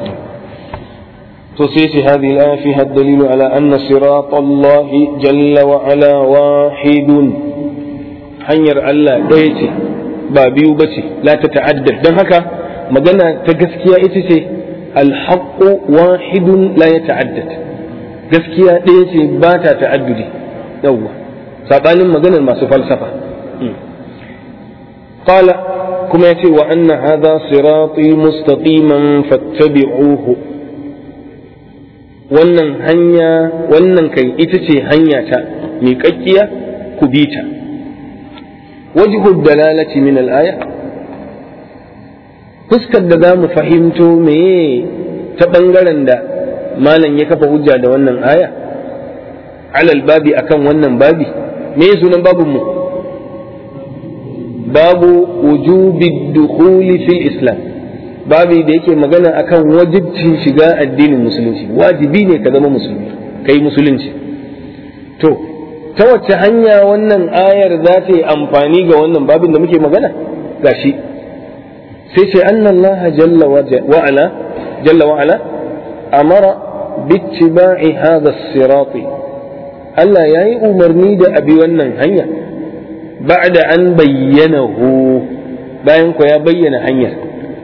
to sai ce hadhihi al-aya fiha ad-dalilu ala anna sirata Allah jalla wa ala wahidun hanyar Allah ɗaya ce ba biyu ba ce la ta ta'addad don haka magana ta gaskiya ita ce alhaqqu wahidun la ya ta'addad gaskiya ɗaya ce ba ta ta'addudi yawwa sabanin maganar masu falsafa qala kuma yace wa anna hadha sirati mustaqiman fattabi'uhu wannan hanya wannan kai ita ce hanya ta miƙaƙƙiya ku bi ta وجه الدلالة من الآية fuskar da za mu fahimto meye ta ɓangaren da malam ya kafa hujja da wannan aya alal babi akan wannan babi me sunan babin mu babu wujubi dukhuli fil islam babi da yake magana akan wajibcin shiga addinin musulunci wajibi ne ka zama musulmi kai musulunci to ta wacce hanya wannan ayar za ta yi amfani ga wannan babin da muke magana gashi sai ce anna Allah jalla wa ala jalla wa ala amara bittiba'i hadha as-sirat Allah yayi umarni da abi wannan hanya ba'da an bayyanahu bayan ko ya bayyana hanyar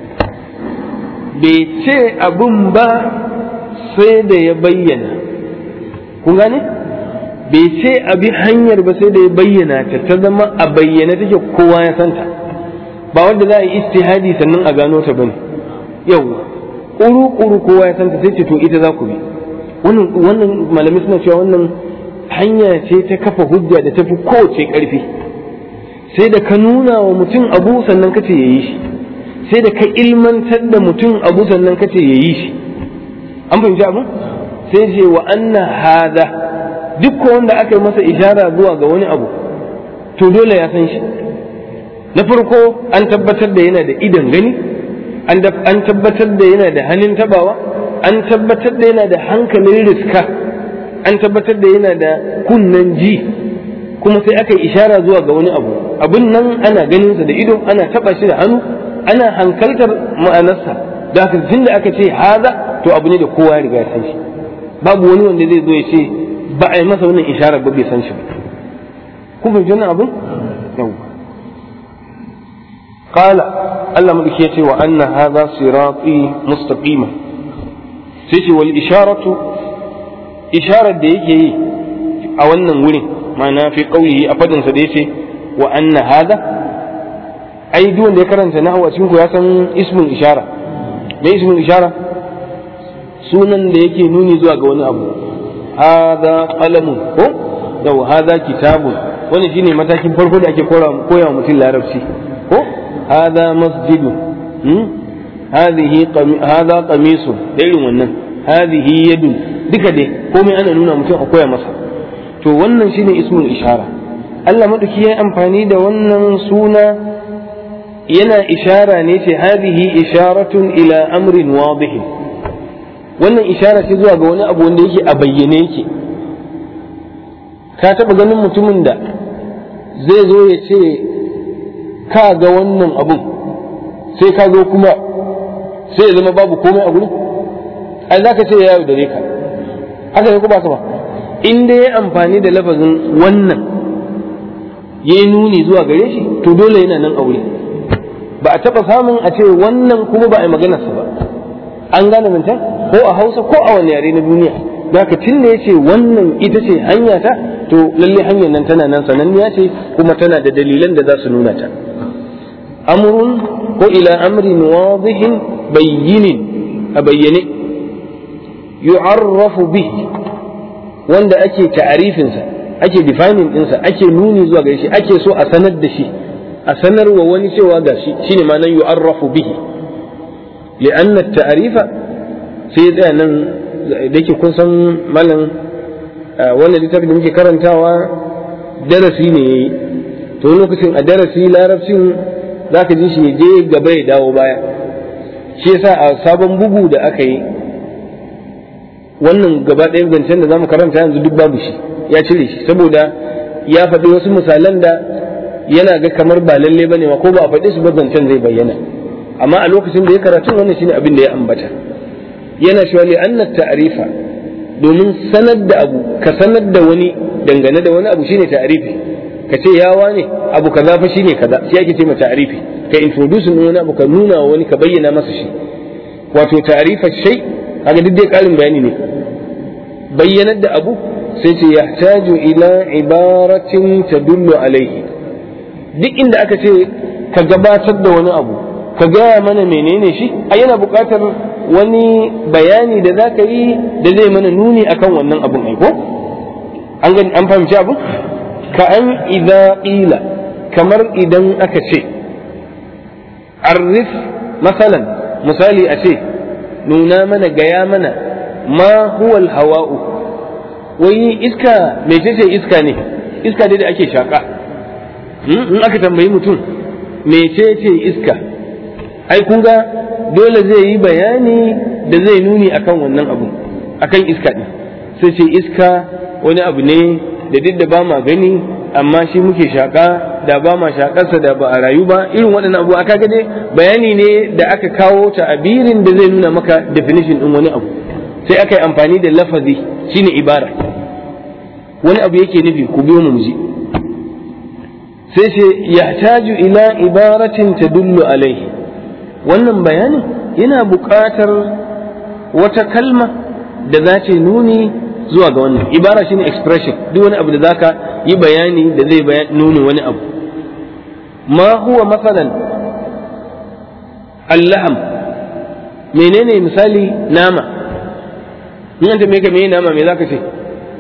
bai ce abun ba sai da ya bayyana kun gane bai ce abi hanyar ba sai da ya bayyana ta ta zama a bayyana take kowa ya santa ba wanda za a yi istihadi sannan a gano ta bane yau kuru kuru kowa ya santa sai ce to ita za ku bi wannan wannan malamai suna cewa wannan hanya ce ta kafa hujja da tafi kowace karfi sai da ka nuna wa mutum abu sannan kace ya yi shi sai da ka ilmantar da mutum abu sannan kace ya yi shi an fahimci abu sai ce wa anna hada duk wanda aka yi masa ishara zuwa ga wani abu to dole ya san shi na farko an tabbatar da yana da idan gani an tabbatar da yana da hannun tabawa an tabbatar da yana da hankalin riska an tabbatar da yana da kunnen ji kuma sai aka yi ishara zuwa ga wani abu abin nan ana ganinsa da ido ana taba shi da hannu ana hankaltar ma'anarsa da haka tun da aka ce haza to abu ne da kowa ya riga san shi babu wani wanda zai zo ya ce ba a yi masa wannan isharar ba bai san shi ba kun fahimci wannan abin yawwa قال الله ملك يتي وأن هذا صراطي مستقيما سيتي والإشارة إشارة ديكي أو أن نقول معنى في قوله أبدا سديتي وأن هذا أي دون ذكرا سنحو أسمك يسمى اسم الإشارة ما اسم الإشارة sunan da yake nuni zuwa ga wani abu hadha qalamun ko yau hadha kitabun wani shine matakin farko da ake koya wa mutum larabci ko هذا مسجد هذه قمي... هذا قميص irin wannan هذه يد duka dai komai ana nuna mutum a koya masa to wannan shine ismul ishara Allah madauki ya amfani da wannan suna yana ishara ne ce hadhihi isharatun ila amrin wadih wannan ishara ce zuwa ga wani abu wanda yake a bayyane yake ka taba ganin mutumin da zai zo ya ce ka ga wannan abun sai ka zo kuma sai ya zama babu komai a gurin ai za ka ce ya yaudare ka haka ne ko ba ka ba in dai ya amfani da lafazin wannan ya yi nuni zuwa gare shi to dole yana nan aure ba a taɓa samun a ce wannan kuma ba a yi maganarsa ba an gane mintan ko a hausa ko a wani yare na duniya da ka tun da ya ce wannan ita ce hanya ta to lalle hanyar nan tana nan sananniya ce kuma tana da dalilan da za su nuna ta amrun ko ila amrin wadihin bayyinin a bayyane yu'arrafu bihi wanda ake ta'arifinsa ake defining ɗinsa ake nuni zuwa gare shi ake so a sanar da shi a sanarwa wani cewa ga shi shine ma nan yu'arrafu bihi li'anna ta'arifa sai tsaya nan da yake kun san malam wannan littafin da muke karantawa darasi ne yayi to lokacin a darasi larabcin zaka ji shi je gaba ya dawo baya shi yasa a sabon bugu da aka yi wannan gaba ɗayan zancen da zamu karanta yanzu duk babu shi ya cire shi saboda ya faɗi wasu misalan da yana ga kamar ba lalle bane ma ko ba a faɗi su ba zancen zai bayyana amma a lokacin da ya karatu wannan shine abin da ya ambata yana cewa li anna ta'rifa domin sanar da abu ka sanar da wani dangane da wani abu shine ta'rifi ka ce ya wane abu kaza fa shine kaza shi ake ce ma ta'rifi ka introduce wani abu ka nuna wa wani ka bayyana masa shi wato ta'rifa shay kaga duk dai karin bayani ne bayyanar da abu sai ce yahtaju ila ibaratin tadullu alaihi duk inda aka ce ka gabatar da wani abu ka gaya mana menene shi a yana buƙatar wani bayani da za ka yi da zai mana nuni akan wannan abun aiko an gani an fahimci abun ka an idza qila kamar idan aka ce arif masalan misali a ce nuna mana gaya mana ma huwa hawa'u wai iska mecece iska ne iska dai da ake shaka in aka tambayi mutum mecece iska ai kun ga dole zai yi bayani da zai nuni akan wannan abu akan iska ɗin sai ce iska wani abu ne da duk da ba ma gani amma shi muke shaƙa da ba ma shaƙarsa da ba a rayu ba irin waɗannan abu aka dai bayani ne da aka kawo ta abirin da zai nuna maka definition ɗin wani abu sai aka yi amfani da lafazi shine ibara wani abu yake nufi ku biyo mu ji sai ce yahtaju ila ibaratin tadullu alaihi wannan bayanin yana buƙatar wata kalma da za ta nuni zuwa ga wannan ibara shine expression duk wani abu da zaka yi bayani da zai nuni wani abu ma huwa masalan allaham menene misali nama in an tambaye ka me nama me zaka ce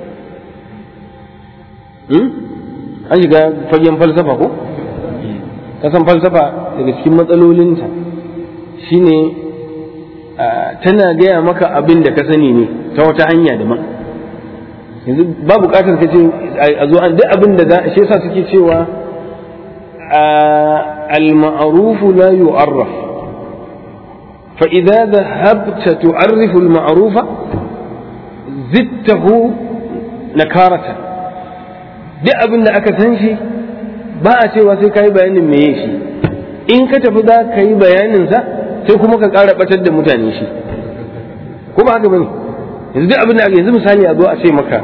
an shiga fagen falsafa ko kasan falsafa daga cikin matsalolinta shine tana gaya maka abin da ka sani ne ta wata hanya daban yanzu ba buƙatar ka ce a zo an duk abin da za shi yasa suke cewa al-ma'ruf la yu'arraf fa idza dhahabta tu'arrifu al-ma'ruf zidtahu nakaratan duk abin da aka san shi ba a cewa sai ka yi bayanin meye shi in ka tafi za ka yi bayaninsa sai kuma ka ƙara ɓatar da mutane shi ko ba haka bane yanzu duk abin da aka yanzu misali a zo a ce maka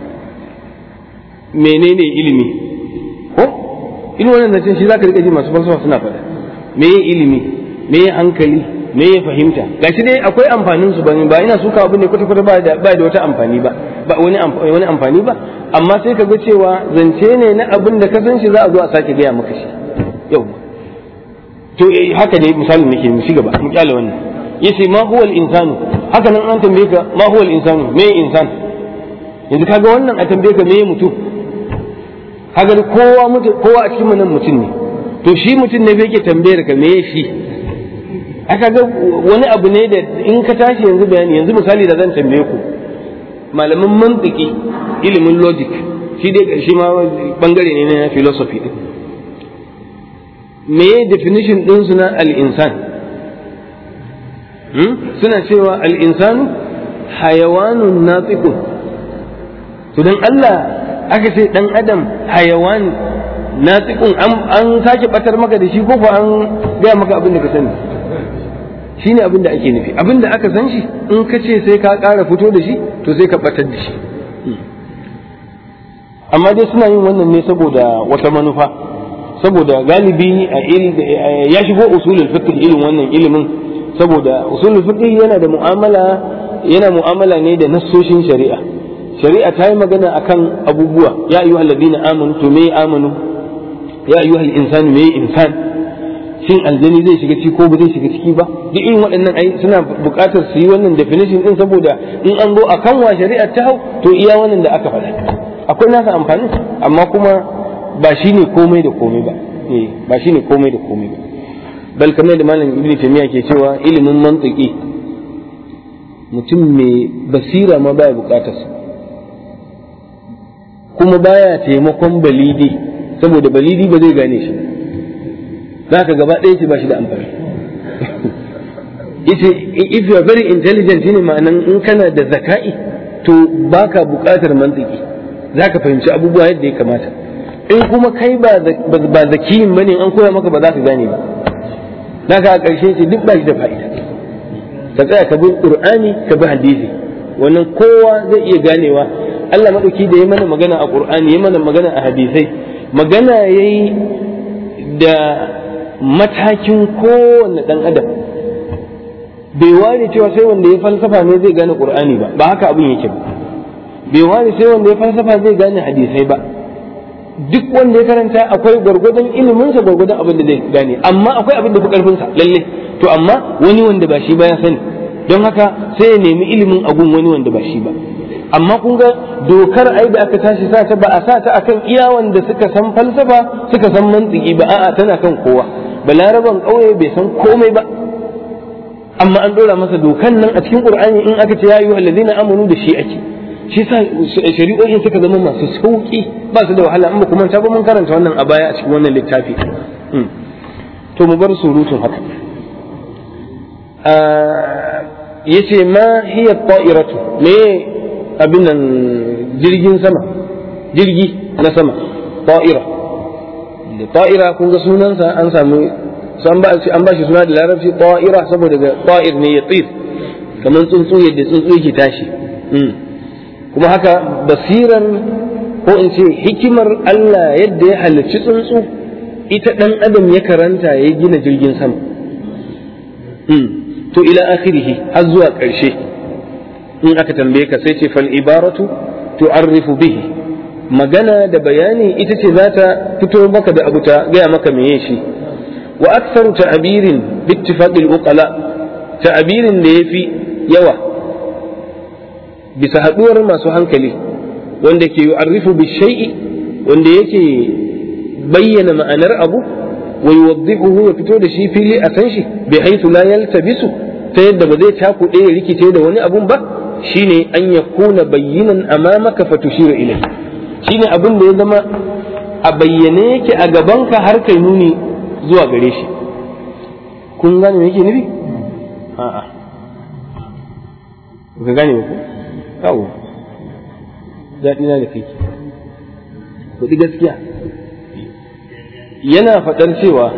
menene ilimi ko in wannan zancen shi za ka riƙa ji masu falsafa suna faɗa meye ilimi meye hankali meye fahimta gashi dai akwai amfanin su bane ba ina suka abu ne kwata kwata ba da ba da wata amfani ba ba wani wani amfani ba amma sai ka ga cewa zance ne na abin da ka san shi za a zo a sake gaya maka shi yau to haka ne misalin nake mu ci gaba mu kyale wannan yace ma huwa al-insanu haka nan an tambaye ka ma huwa al-insanu me insan yanzu kaga wannan a tambaye ka me mutum kaga kowa mutum kowa a cikin nan mutum ne to shi mutum ne yake tambayar ka me shi aka ga wani abu ne da in ka tashi yanzu bayani yanzu misali da zan tambaye ku malaman mantiki ilimin logic shi dai shi ma bangare ne na philosophy din me definition din su na al-insan suna cewa al-insanu hayawanun natiqun to dan Allah aka ce dan adam hayawan natiqun an sake batar maka da shi ko fa an gaya maka abin da ka sani shine abin da ake nufi abin da aka san shi in ka ce sai ka ƙara fito da shi to sai ka batar da shi amma dai suna yin wannan ne saboda wata manufa saboda galibi a ya shigo usulul fiqh irin wannan ilimin saboda usulul fiqh yana da mu'amala yana mu'amala ne da nassoshin shari'a shari'a ta yi magana akan abubuwa ya ayyuhal ladina amanu to me amanu ya ayyuhal insanu me insan shin aljani zai shiga ciki ko ba zai shiga ciki ba duk irin waɗannan ai suna buƙatar su yi wannan definition din saboda in an zo akan wa shari'a ta hau to iya wannan da aka faɗa akwai nasa amfani amma kuma ba shi ne komai da komai ba ba shi ne komai da komai ba bal kamar da malam ibnu taymiya ke cewa ilimin mantiki mutum mai basira ma baya buƙatar sa kuma baya taimakon balidi saboda balidi ba zai gane shi za ka gaba ɗaya ce ba shi da amfani if you are very intelligent shine ma'anan in kana da zaka'i to baka buƙatar mantiki za ka fahimci abubuwa yadda ya kamata in kuma kai ba zakiyin bane an koya maka ba za ka gane ba za ka a ƙarshe ce duk ba shi da fa'ida ka tsaya ka bi qur'ani ka bi hadisi wannan kowa zai iya ganewa Allah maɗauki da ya mana magana a qur'ani ya mana magana a hadisai magana yayi da matakin kowanne ɗan adam bai ware cewa sai wanda ya falsafa ne zai gane qur'ani ba ba haka abin yake ba bai ware sai wanda ya falsafa zai gane hadisai ba duk wanda ya karanta akwai gwargwadon iliminsa gwargwadon abin da zai gane amma akwai abin da fi karfinsa lalle to amma wani wanda ba shi ba ya sani don haka sai ya nemi ilimin agun wani wanda ba shi ba amma kun ga dokar ai da aka tashi sa ta ba a sa ta akan iya wanda suka san falsafa suka san mantiki ba a'a tana kan kowa balaraban ƙauye bai san komai ba amma an dora masa dokan nan a cikin qur'ani in aka ce ya ayyuhal ladina amanu da shi ake shi sa shari'o'in suka zama masu sauki ba su da wahala amma kuma ta ba mun karanta wannan a baya a cikin wannan littafi to mu bar surutun haka yace ma hiya ta'iratu me abin nan jirgin sama jirgi na sama ta'ira da ta'ira kun ga sunansa an samu an ba an ba shi suna da larabci ta'ira saboda ga ta'ir ne ya tsir kamar tsuntsu yadda tsuntsu yake tashi kuma haka basirar ko in ce hikimar Allah yadda ya halarci tsuntsu ita ɗan adam ya karanta ya gina jirgin sama to ila akhirihi har zuwa ƙarshe in aka tambaye ka sai ce fal ibaratu tu'arrifu bihi magana da bayani ita ce za ta fito maka da abu ta gaya maka meye shi wa aktsaru ta'birin bi ittifaqil uqala ta'birin da yafi yawa bisa haduwar masu hankali wanda ke yu'arrifu bi shay'i wanda yake bayyana ma'anar abu wa yuwaddihuhu ya fito da shi fili a san shi bi haythu la yaltabisu ta yadda ba zai cakuɗe ya rikice da wani abun ba shine an yakuna bayyinan amamaka fatushiru ilayhi shine abin da ya zama a bayyane yake a gabanka har kai nuni zuwa gare shi kun gane me yake nufi a'a ka gane ba ku kawo daɗi na da kai kuɗi gaskiya yana faɗar cewa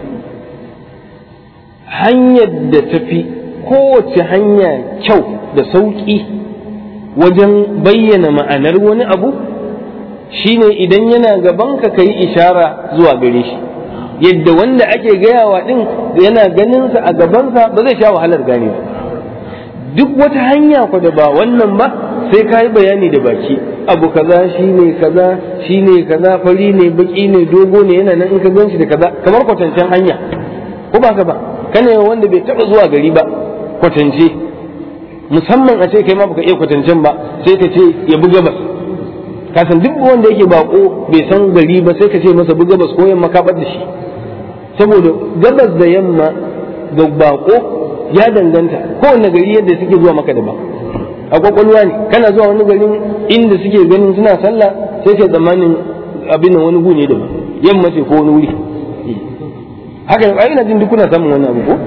hanyar da tafi kowace hanya kyau da sauƙi wajen bayyana ma'anar wani abu shine idan yana gabanka ka yi ishara zuwa gare shi yadda wanda ake gayawa din yana ganinsa a gabansa ba zai sha wahalar gane ba duk wata hanya ku da ba wannan ba sai ka yi bayani da baki abu kaza shine kaza shine kaza fari ne baki ne dogo ne yana nan in ka gan shi da kaza kamar kwatancen hanya ko ba ka ba kana wanda bai taba zuwa gari ba kwatance musamman a ce kai ma baka iya kwatancen ba sai ka ce ya buga bas kasan duk wanda yake bako bai san gari ba sai ka ce masa buga bas ko yamma ka bar da shi saboda gabas da yamma ga bako ya danganta kowanne gari yadda suke zuwa maka da ba a kwakwalwa ne kana zuwa wani garin inda suke ganin suna sallah sai ke tsammanin abin wani gu ne da ba yamma ce ko wani wuri haka ai ina jin duk kuna samun wani abu ko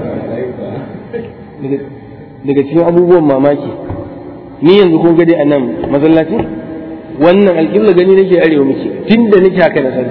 daga cikin abubuwan mamaki ni yanzu kun gade a nan masallaci wannan alƙibla gani nake arewa muke tun da nake haka na sani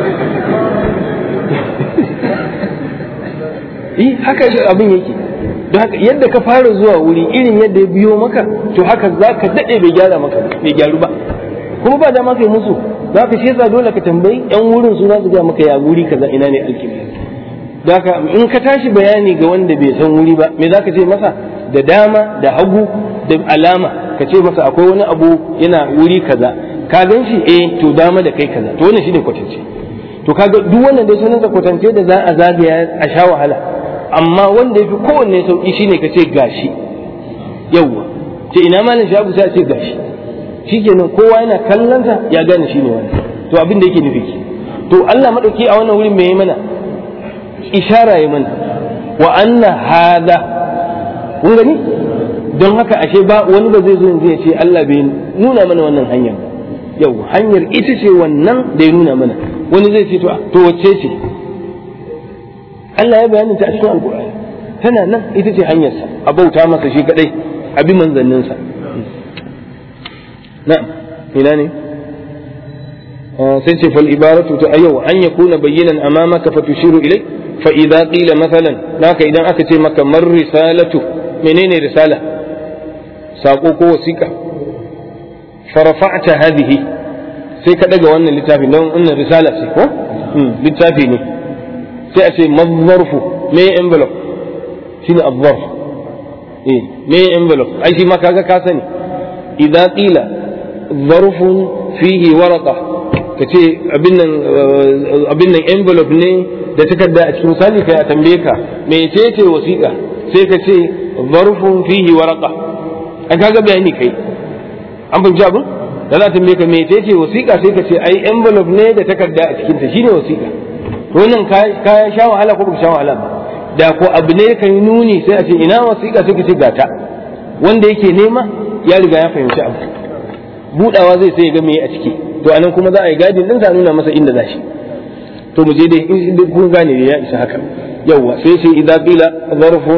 yi haka abin yake don haka yadda ka fara zuwa wuri irin yadda ya biyo maka to haka za ka daɗe bai gyara maka bai gyaru ba kuma ba dama kai musu za ka shi yasa dole ka tambayi yan wurin su za su ga maka ya wuri kaza ina ne alƙibla don haka in ka tashi bayani ga wanda bai san wuri ba me za ka ce masa da dama da hagu da alama ka ce masa akwai wani abu yana wuri kaza ka gan shi eh to dama da kai kaza to wannan shine kwatance to kaga duk wannan dai sunan kwatance da za a zagaya a sha wahala amma wanda yafi kowanne sauki shine ka ce gashi yawwa ce ina malam shabu sai a ce gashi shikenan kowa yana kallon sa ya gane shine wannan to abin da yake nufi ki to Allah madauki a wannan wurin me yayi mana ishara yayi mana wa anna hada kun gani don haka ashe ba wani ba zai zo yanzu ya ce Allah bai nuna mana wannan hanyar yau hanyar ita ce wannan da ya nuna mana wani zai ce to wacce ce Allah ya bayani ta a cikin alkur'ani tana nan ita ce hanyarsa a bauta masa shi kadai a bi manzanninsa na ina ne sai ce fal ibaratu ta ayyau an yakuna bayyanan amamaka fatushiru ilai fa idza qila mathalan naka idan aka ce maka mar risalatu menene risala sako ko wasiƙa farafa'ta hadhihi sai ka daga wannan littafi don wannan risala ce ko littafi ne sai a ce mazzarfu me envelope shine azzarf eh me envelope ai shi ma kaga ka sani idza qila zarfun fihi waraqa kace abin nan abin nan envelope ne da takarda a cikin misali kai a tambaye ka mecece wasiƙa sai ka ce zarfun fihi waraqa an kaga bayani kai an fahimci abin da za ta tambaye ka mecece wasiƙa sai ka ce ai envelope ne da takarda a cikin ta shine wasiƙa to wannan ka sha wahala ko baka sha wahala ba da ko abu ne ka yi nuni sai a ce ina wasiƙa sai ka ce gata wanda yake nema ya riga ya fahimci abu budawa zai sai ya ga me a ciki to anan kuma za a yi gadin din sa nuna masa inda za shi to mu je dai in kun gane da ya isa haka yawwa sai sai idza qila zarfun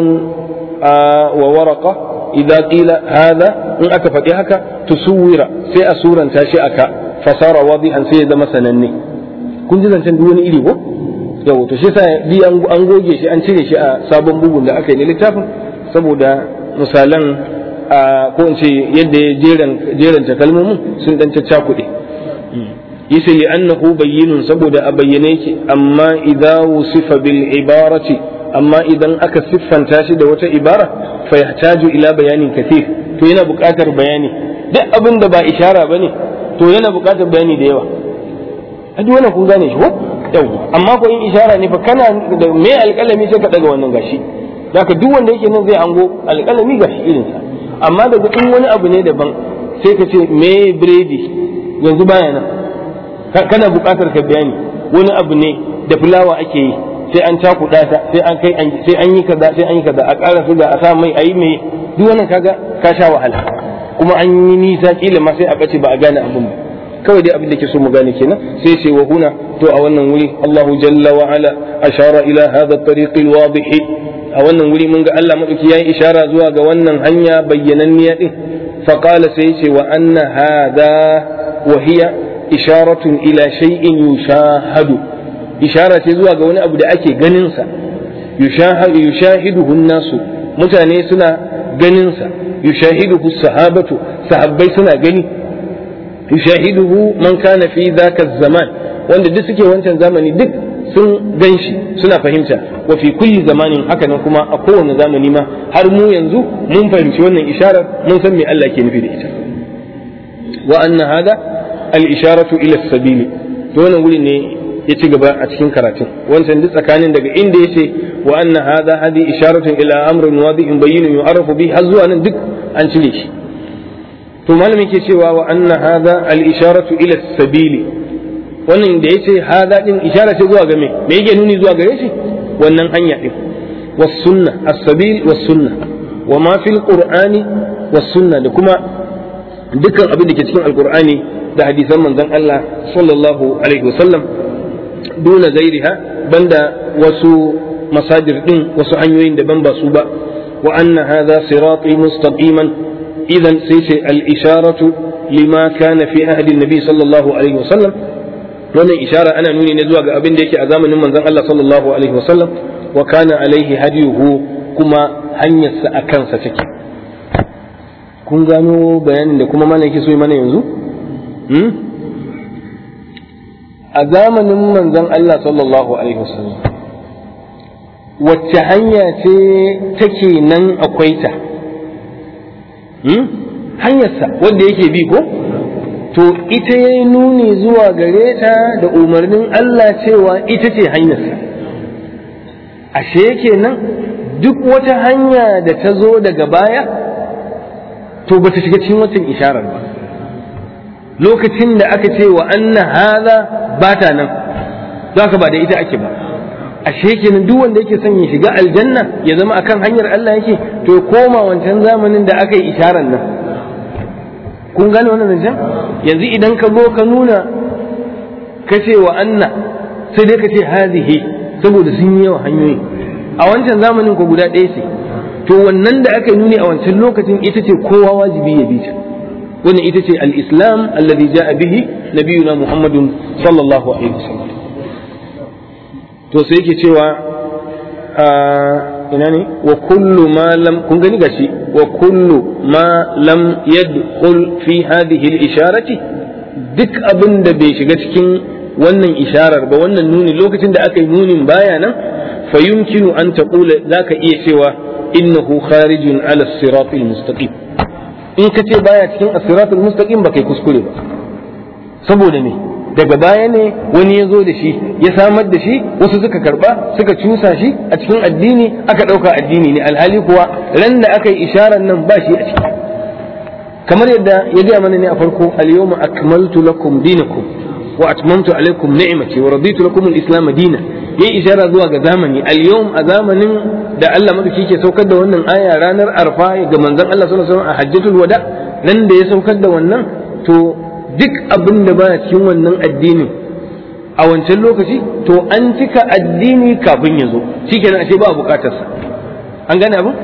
wa waraqa idza qila hada in aka faɗi haka tusuwira sai a suranta shi aka fasara wadihan sai ya zama sananne kun ji zancen duk wani iri ko yau to shi sa bi an goge shi an cire shi a sabon bugun da aka yi na littafin saboda misalan ko in ce yadda ya jeranta kalmomin sun dan caccakuɗe yace li annahu bayyinun saboda a bayyane yake amma idza wusifa bil ibarati amma idan aka siffanta shi da wata ibara fa yahtaju ila bayanin kathir to yana buƙatar bayani duk abin da ba ishara bane to yana buƙatar bayani da yawa a duk wannan kun gane shi ko yau amma ko in ishara ne fa kana da me alƙalami sai ka daga wannan gashi zaka duk wanda yake nan zai ango alƙalami gashi irin sa amma daga in wani abu ne daban sai ka ce me biredi yanzu baya nan kana buƙatar ka bayani wani abu ne da fulawa ake yi sai an cakuɗa ta sai an kai sai an yi kaza sai an yi kaza a ƙara suga a sa mai ayi mai duk wannan kaga ka sha wahala kuma an yi nisa kila ma sai a bace ba a gane abin ba kawai dai abin da ke so mu gane kenan sai ce wa huna to a wannan wuri Allahu jalla wa ala ashara ila hadha at-tariq al-wadih a wannan wuri mun ga Allah madauki yayi ishara zuwa ga wannan hanya bayyananniya din fa qala sai ce wa anna hadha wa hiya isharatun ila shay'in yushahadu ishara ce zuwa ga wani abu da ake ganin sa yushahadu yushahiduhu an-nasu mutane suna ganin sa yushahiduhu sahabatu sahabbai suna gani yushahiduhu man kana fi dhaka zaman wanda duk suke wancan zamani duk sun ganshi suna fahimta wa fi kulli zamanin haka nan kuma a kowane zamani ma har mu yanzu mun fahimci wannan isharar mun san me Allah ke nufi da ita wa anna hada al isharatu ila sabili to wannan wuri ne ya ci gaba a cikin karatun wancan duk tsakanin daga inda yace wa anna hada hadi isharatun ila amrin wadi'in bayyinin yu'arafu bi har zuwa nan duk an cire shi to malamin ke cewa wa anna hada al isharatu ila sabili wannan da yace hada din ishara ce zuwa ga me me yake nuni zuwa gare shi wannan hanya din was sunna as-sabil was sunna wa ma fil qur'ani was sunna da kuma dukkan abin da ke cikin alqur'ani da hadisan manzon Allah sallallahu alaihi wasallam duna gairiha banda wasu masajir din wasu hanyoyin daban ba su ba wa anna hadha sirati mustaqiman idan sai ce al-isharatu lima kana fi ahdi nabi sallallahu alaihi wasallam wannan ishara ana nuni ne zuwa ga abin da yake a zamanin manzon Allah sallallahu alaihi wasallam wa kana alaihi hadiyuhu kuma hanyarsa a kansa take kun gano bayanin da kuma mana yake so mana yanzu a zamanin manzon Allah sallallahu alaihi wasallam wacce hanya ce take nan akwai ta hanyarsa wanda yake bi ko to ita ya yi nuni zuwa gare ta da umarnin Allah cewa ita ce hanyarsa ashe kenan duk wata hanya da ta zo daga baya to ba ta shiga cikin watan isharar ba lokacin da aka ce wa anna haza ba ta nan za ka ba da ita ake ba ashe kenan duk wanda yake son ya shiga aljanna ya zama akan hanyar Allah yake to ya koma wancan zamanin da aka yi isharar nan kun gane wannan zancen yanzu idan ka zo ka nuna ka ce wa anna sai dai ka ce hazihi saboda sun yi yawa hanyoyi a wancan zamanin ko guda ɗaya ce to wannan da aka yi nuni a wancan lokacin ita ce kowa wajibi ya bi ta wannan ita ce al-islam alladhi ja'a bihi nabiyuna muhammadun sallallahu alaihi wasallam to sai yake cewa ina ne wa kullu ma lam kun gani gashi wa kullu ma lam yadkhul fi hadhihi al-isharati duk abin da bai shiga cikin wannan isharar ba wannan nuni lokacin da aka yi nunin baya nan fa yumkinu an taqula zaka iya cewa innahu kharijun ala as-sirat al-mustaqim in ka ce baya cikin as-sirat al-mustaqim ba kai kuskure ba saboda me daga baya ne wani ya zo da shi ya samar da shi wasu suka karba suka cusa shi a cikin addini aka ɗauka addini ne alhali kuwa ran da aka yi isharar nan ba shi a ciki kamar yadda ya gaya mana ne a farko al-yawma akmaltu lakum dinakum wa atmamtu alaikum ni'mati wa raditu lakum al-islam dinan yayi ishara zuwa ga zamani al-yawm a zamanin da Allah madauki ke saukar da wannan aya ranar arfa ga manzon Allah sallallahu alaihi wasallam a hajjatul wada nan da ya saukar da wannan to duk abin da baya cikin wannan addinin a wancan lokaci to an cika addini kafin ya zo shikenan ashe ba bukatarsa an gane abu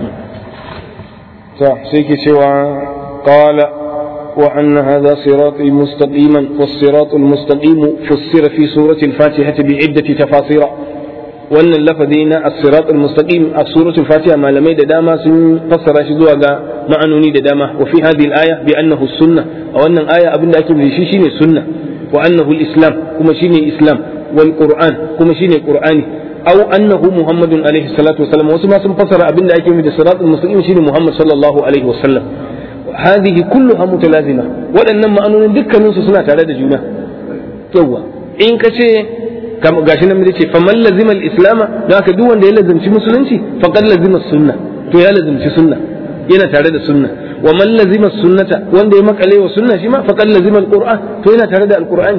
to sai ke cewa qala wa anna hadha sirati mustaqiman was-siratu al-mustaqim fussira fi surati al-fatihah bi iddati tafasira wannan lafazi na as-sirat al-mustaqim a suratul fatiha malamai da dama sun fassara shi zuwa ga ma'anoni da dama wa fi hadhihi al-aya bi annahu sunna a wannan aya abinda ake nufi shi shine sunna wa annahu al-islam kuma shine islam wal qur'an kuma shine qur'ani aw annahu muhammadun alaihi salatu wasallam wasu ma sun fassara abinda ake nufi da sirat al-mustaqim shine muhammad sallallahu alaihi wasallam hadhihi kulluha mutalazima waɗannan ma'anonin dukkaninsu suna tare da juna yawa in ka ce gashi nan ce faman lazima al-islama don haka duk wanda ya lazimci musulunci faqad lazima sunna to ya lazimci sunna yana tare da sunna wa man lazima sunnata wanda ya makale wa sunna shi ma faqad lazima al-qur'an to yana tare da al-qur'ani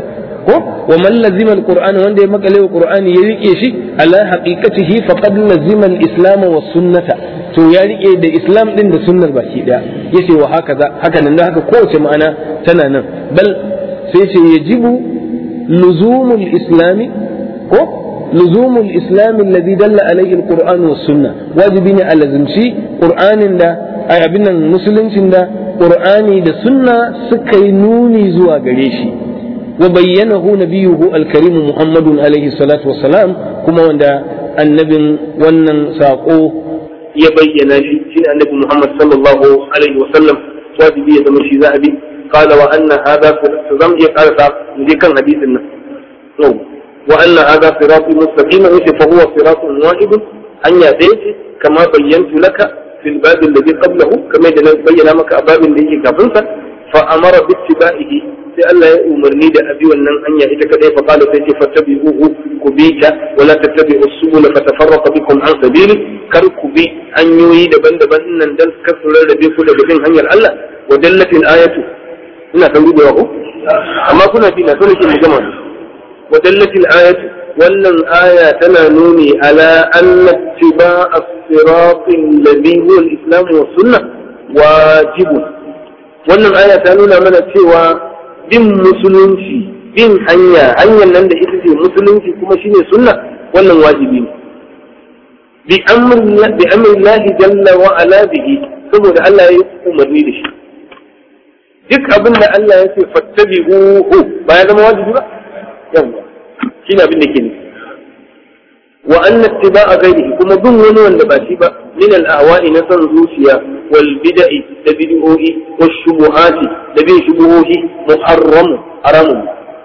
ko wa man lazima alquran wanda ya makale wa qur'ani ya rike shi ala haqiqatihi faqad lazima alislam wa sunnata to ya rike da islam din da sunnar baki daya yace wa haka haka nan haka kowace ma'ana tana nan bal sai ce yajibu luzumul islami ko luzumul islami alladhi dalla alayhi alquran was sunna wajibi ne a lazimci qur'anin da ai abin nan musuluncin da qur'ani da sunna suka yi nuni zuwa gare shi wa bayyanahu nabiyuhu alkarim muhammadun alaihi salatu wassalam kuma wanda annabin wannan sako ya bayyana shi shine annabi muhammad sallallahu alaihi wasallam wajibi ya zama shi za a bi قال وأن هذا زم يقال دي كان حديث النبي وأن هذا صراطي مستقيما فهو صراط واحد أن يأتيك كما بينت لك في الباب الذي قبله كما بين لك باب الذي كفنت فأمر باتباعه sai Allah ya umarni da abi wannan hanya ita kadai fa qala sai ce fattabi'uhu ku bi ta wala tattabi'u subul fa tafarraqa bikum an sabili kar ku bi hanyoyi daban-daban nan dan kar su rarrabe ku daga bin hanyar Allah wa dallatil ayatu ina kan gudewa ko amma kuna bi na so nake mu gama wa dallatil ayatu wannan aya tana nuni ala anna ittiba'a as-siratil ladhi huwa al-islam wa sunnah wajibun wannan aya ta nuna mana cewa bin musulunci bin hanya hanyar nan da ita ce musulunci kuma shine sunna wannan wajibi ne bi amrin lahi jalla wa ala bihi saboda Allah ya umarni da shi duk abin da Allah ya ce fattabi'uhu ba ya zama wajibi ba yawa shine abin da ke nufi wa anna ittiba'a ghairihi kuma bin wani wanda ba shi ba min al-ahwa'i na san zuciya wal bid'i da bid'o'i wash shubuhati da bin shubuhohi muharram haramun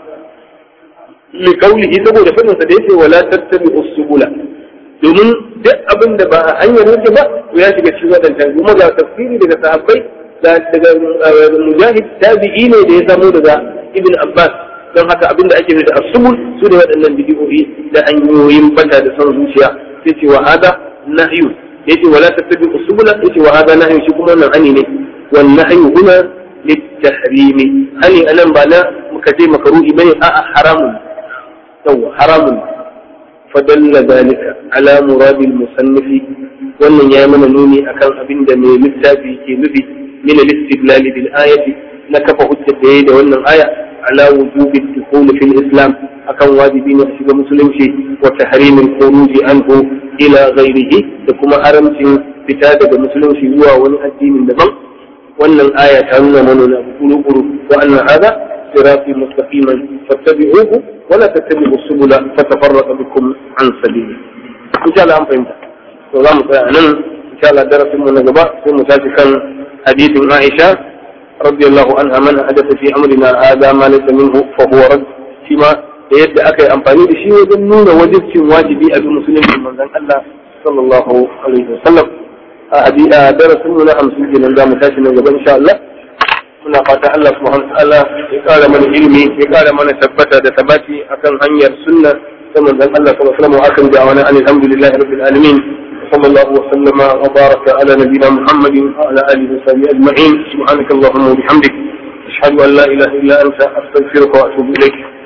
li qawlihi saboda fadin sa da yace wala tattabi'u subula domin duk abin da ba a hanyar yake ba ya shiga cikin wadannan kuma ga tafsiri daga sahabbai daga mujahid tabi'i ne da ya samu daga ibn abbas don haka abin da ake da asubul su ne waɗannan bidiyoyi da hanyoyin bata da son zuciya sai ce wa hada nahyu yace wala tattabi usubula yace wa hada nahyu shi kuma wannan hani ne wal nahyu huna litahrimi hani anan ba na muka ce makaruhi bane a'a haramun yawa haramun fadalla zalika ala muradi al-musannif wannan ya mana nuni akan abin da mai littafi ke nufi min al-istidlal bil ayati na kafa hujjar da yayi da wannan aya على وجوب الدخول في الإسلام أكن واجبين أشياء مسلمشي وتحريم الخروج عنه إلى غيره لكما حرمت فتادة مسلمشي هو ون الدين النظام وأن الآية تعلم من أبو وأن هذا صراطي مستقيما فاتبعوه ولا تتبعوا السبل فتفرق بكم عن سبيله إن شاء الله أن فهمت والله أعلم إن شاء الله درس من النجباء ثم كان حديث عائشة رضي الله عنها من حدث في امرنا هذا ما ليس منه فهو رد فيما yadda aka yi amfani da shi wajen nuna wajibcin wajibi a bin musulunci manzon Allah sallallahu alaihi wasallam a hadida darasin mu na 50 kenan za mu tashi nan gaba insha Allah muna fata Allah subhanahu wa ta'ala ya kara mana ilimi ya kara mana tabbata da tabati akan hanyar sunna ta manzon Allah sallallahu alaihi wasallam wa akan da'wana alhamdulillahi rabbil alamin صلى الله وسلم وبارك على نبينا محمد وعلى اله وصحبه اجمعين سبحانك اللهم وبحمدك اشهد ان لا اله الا انت استغفرك واتوب اليك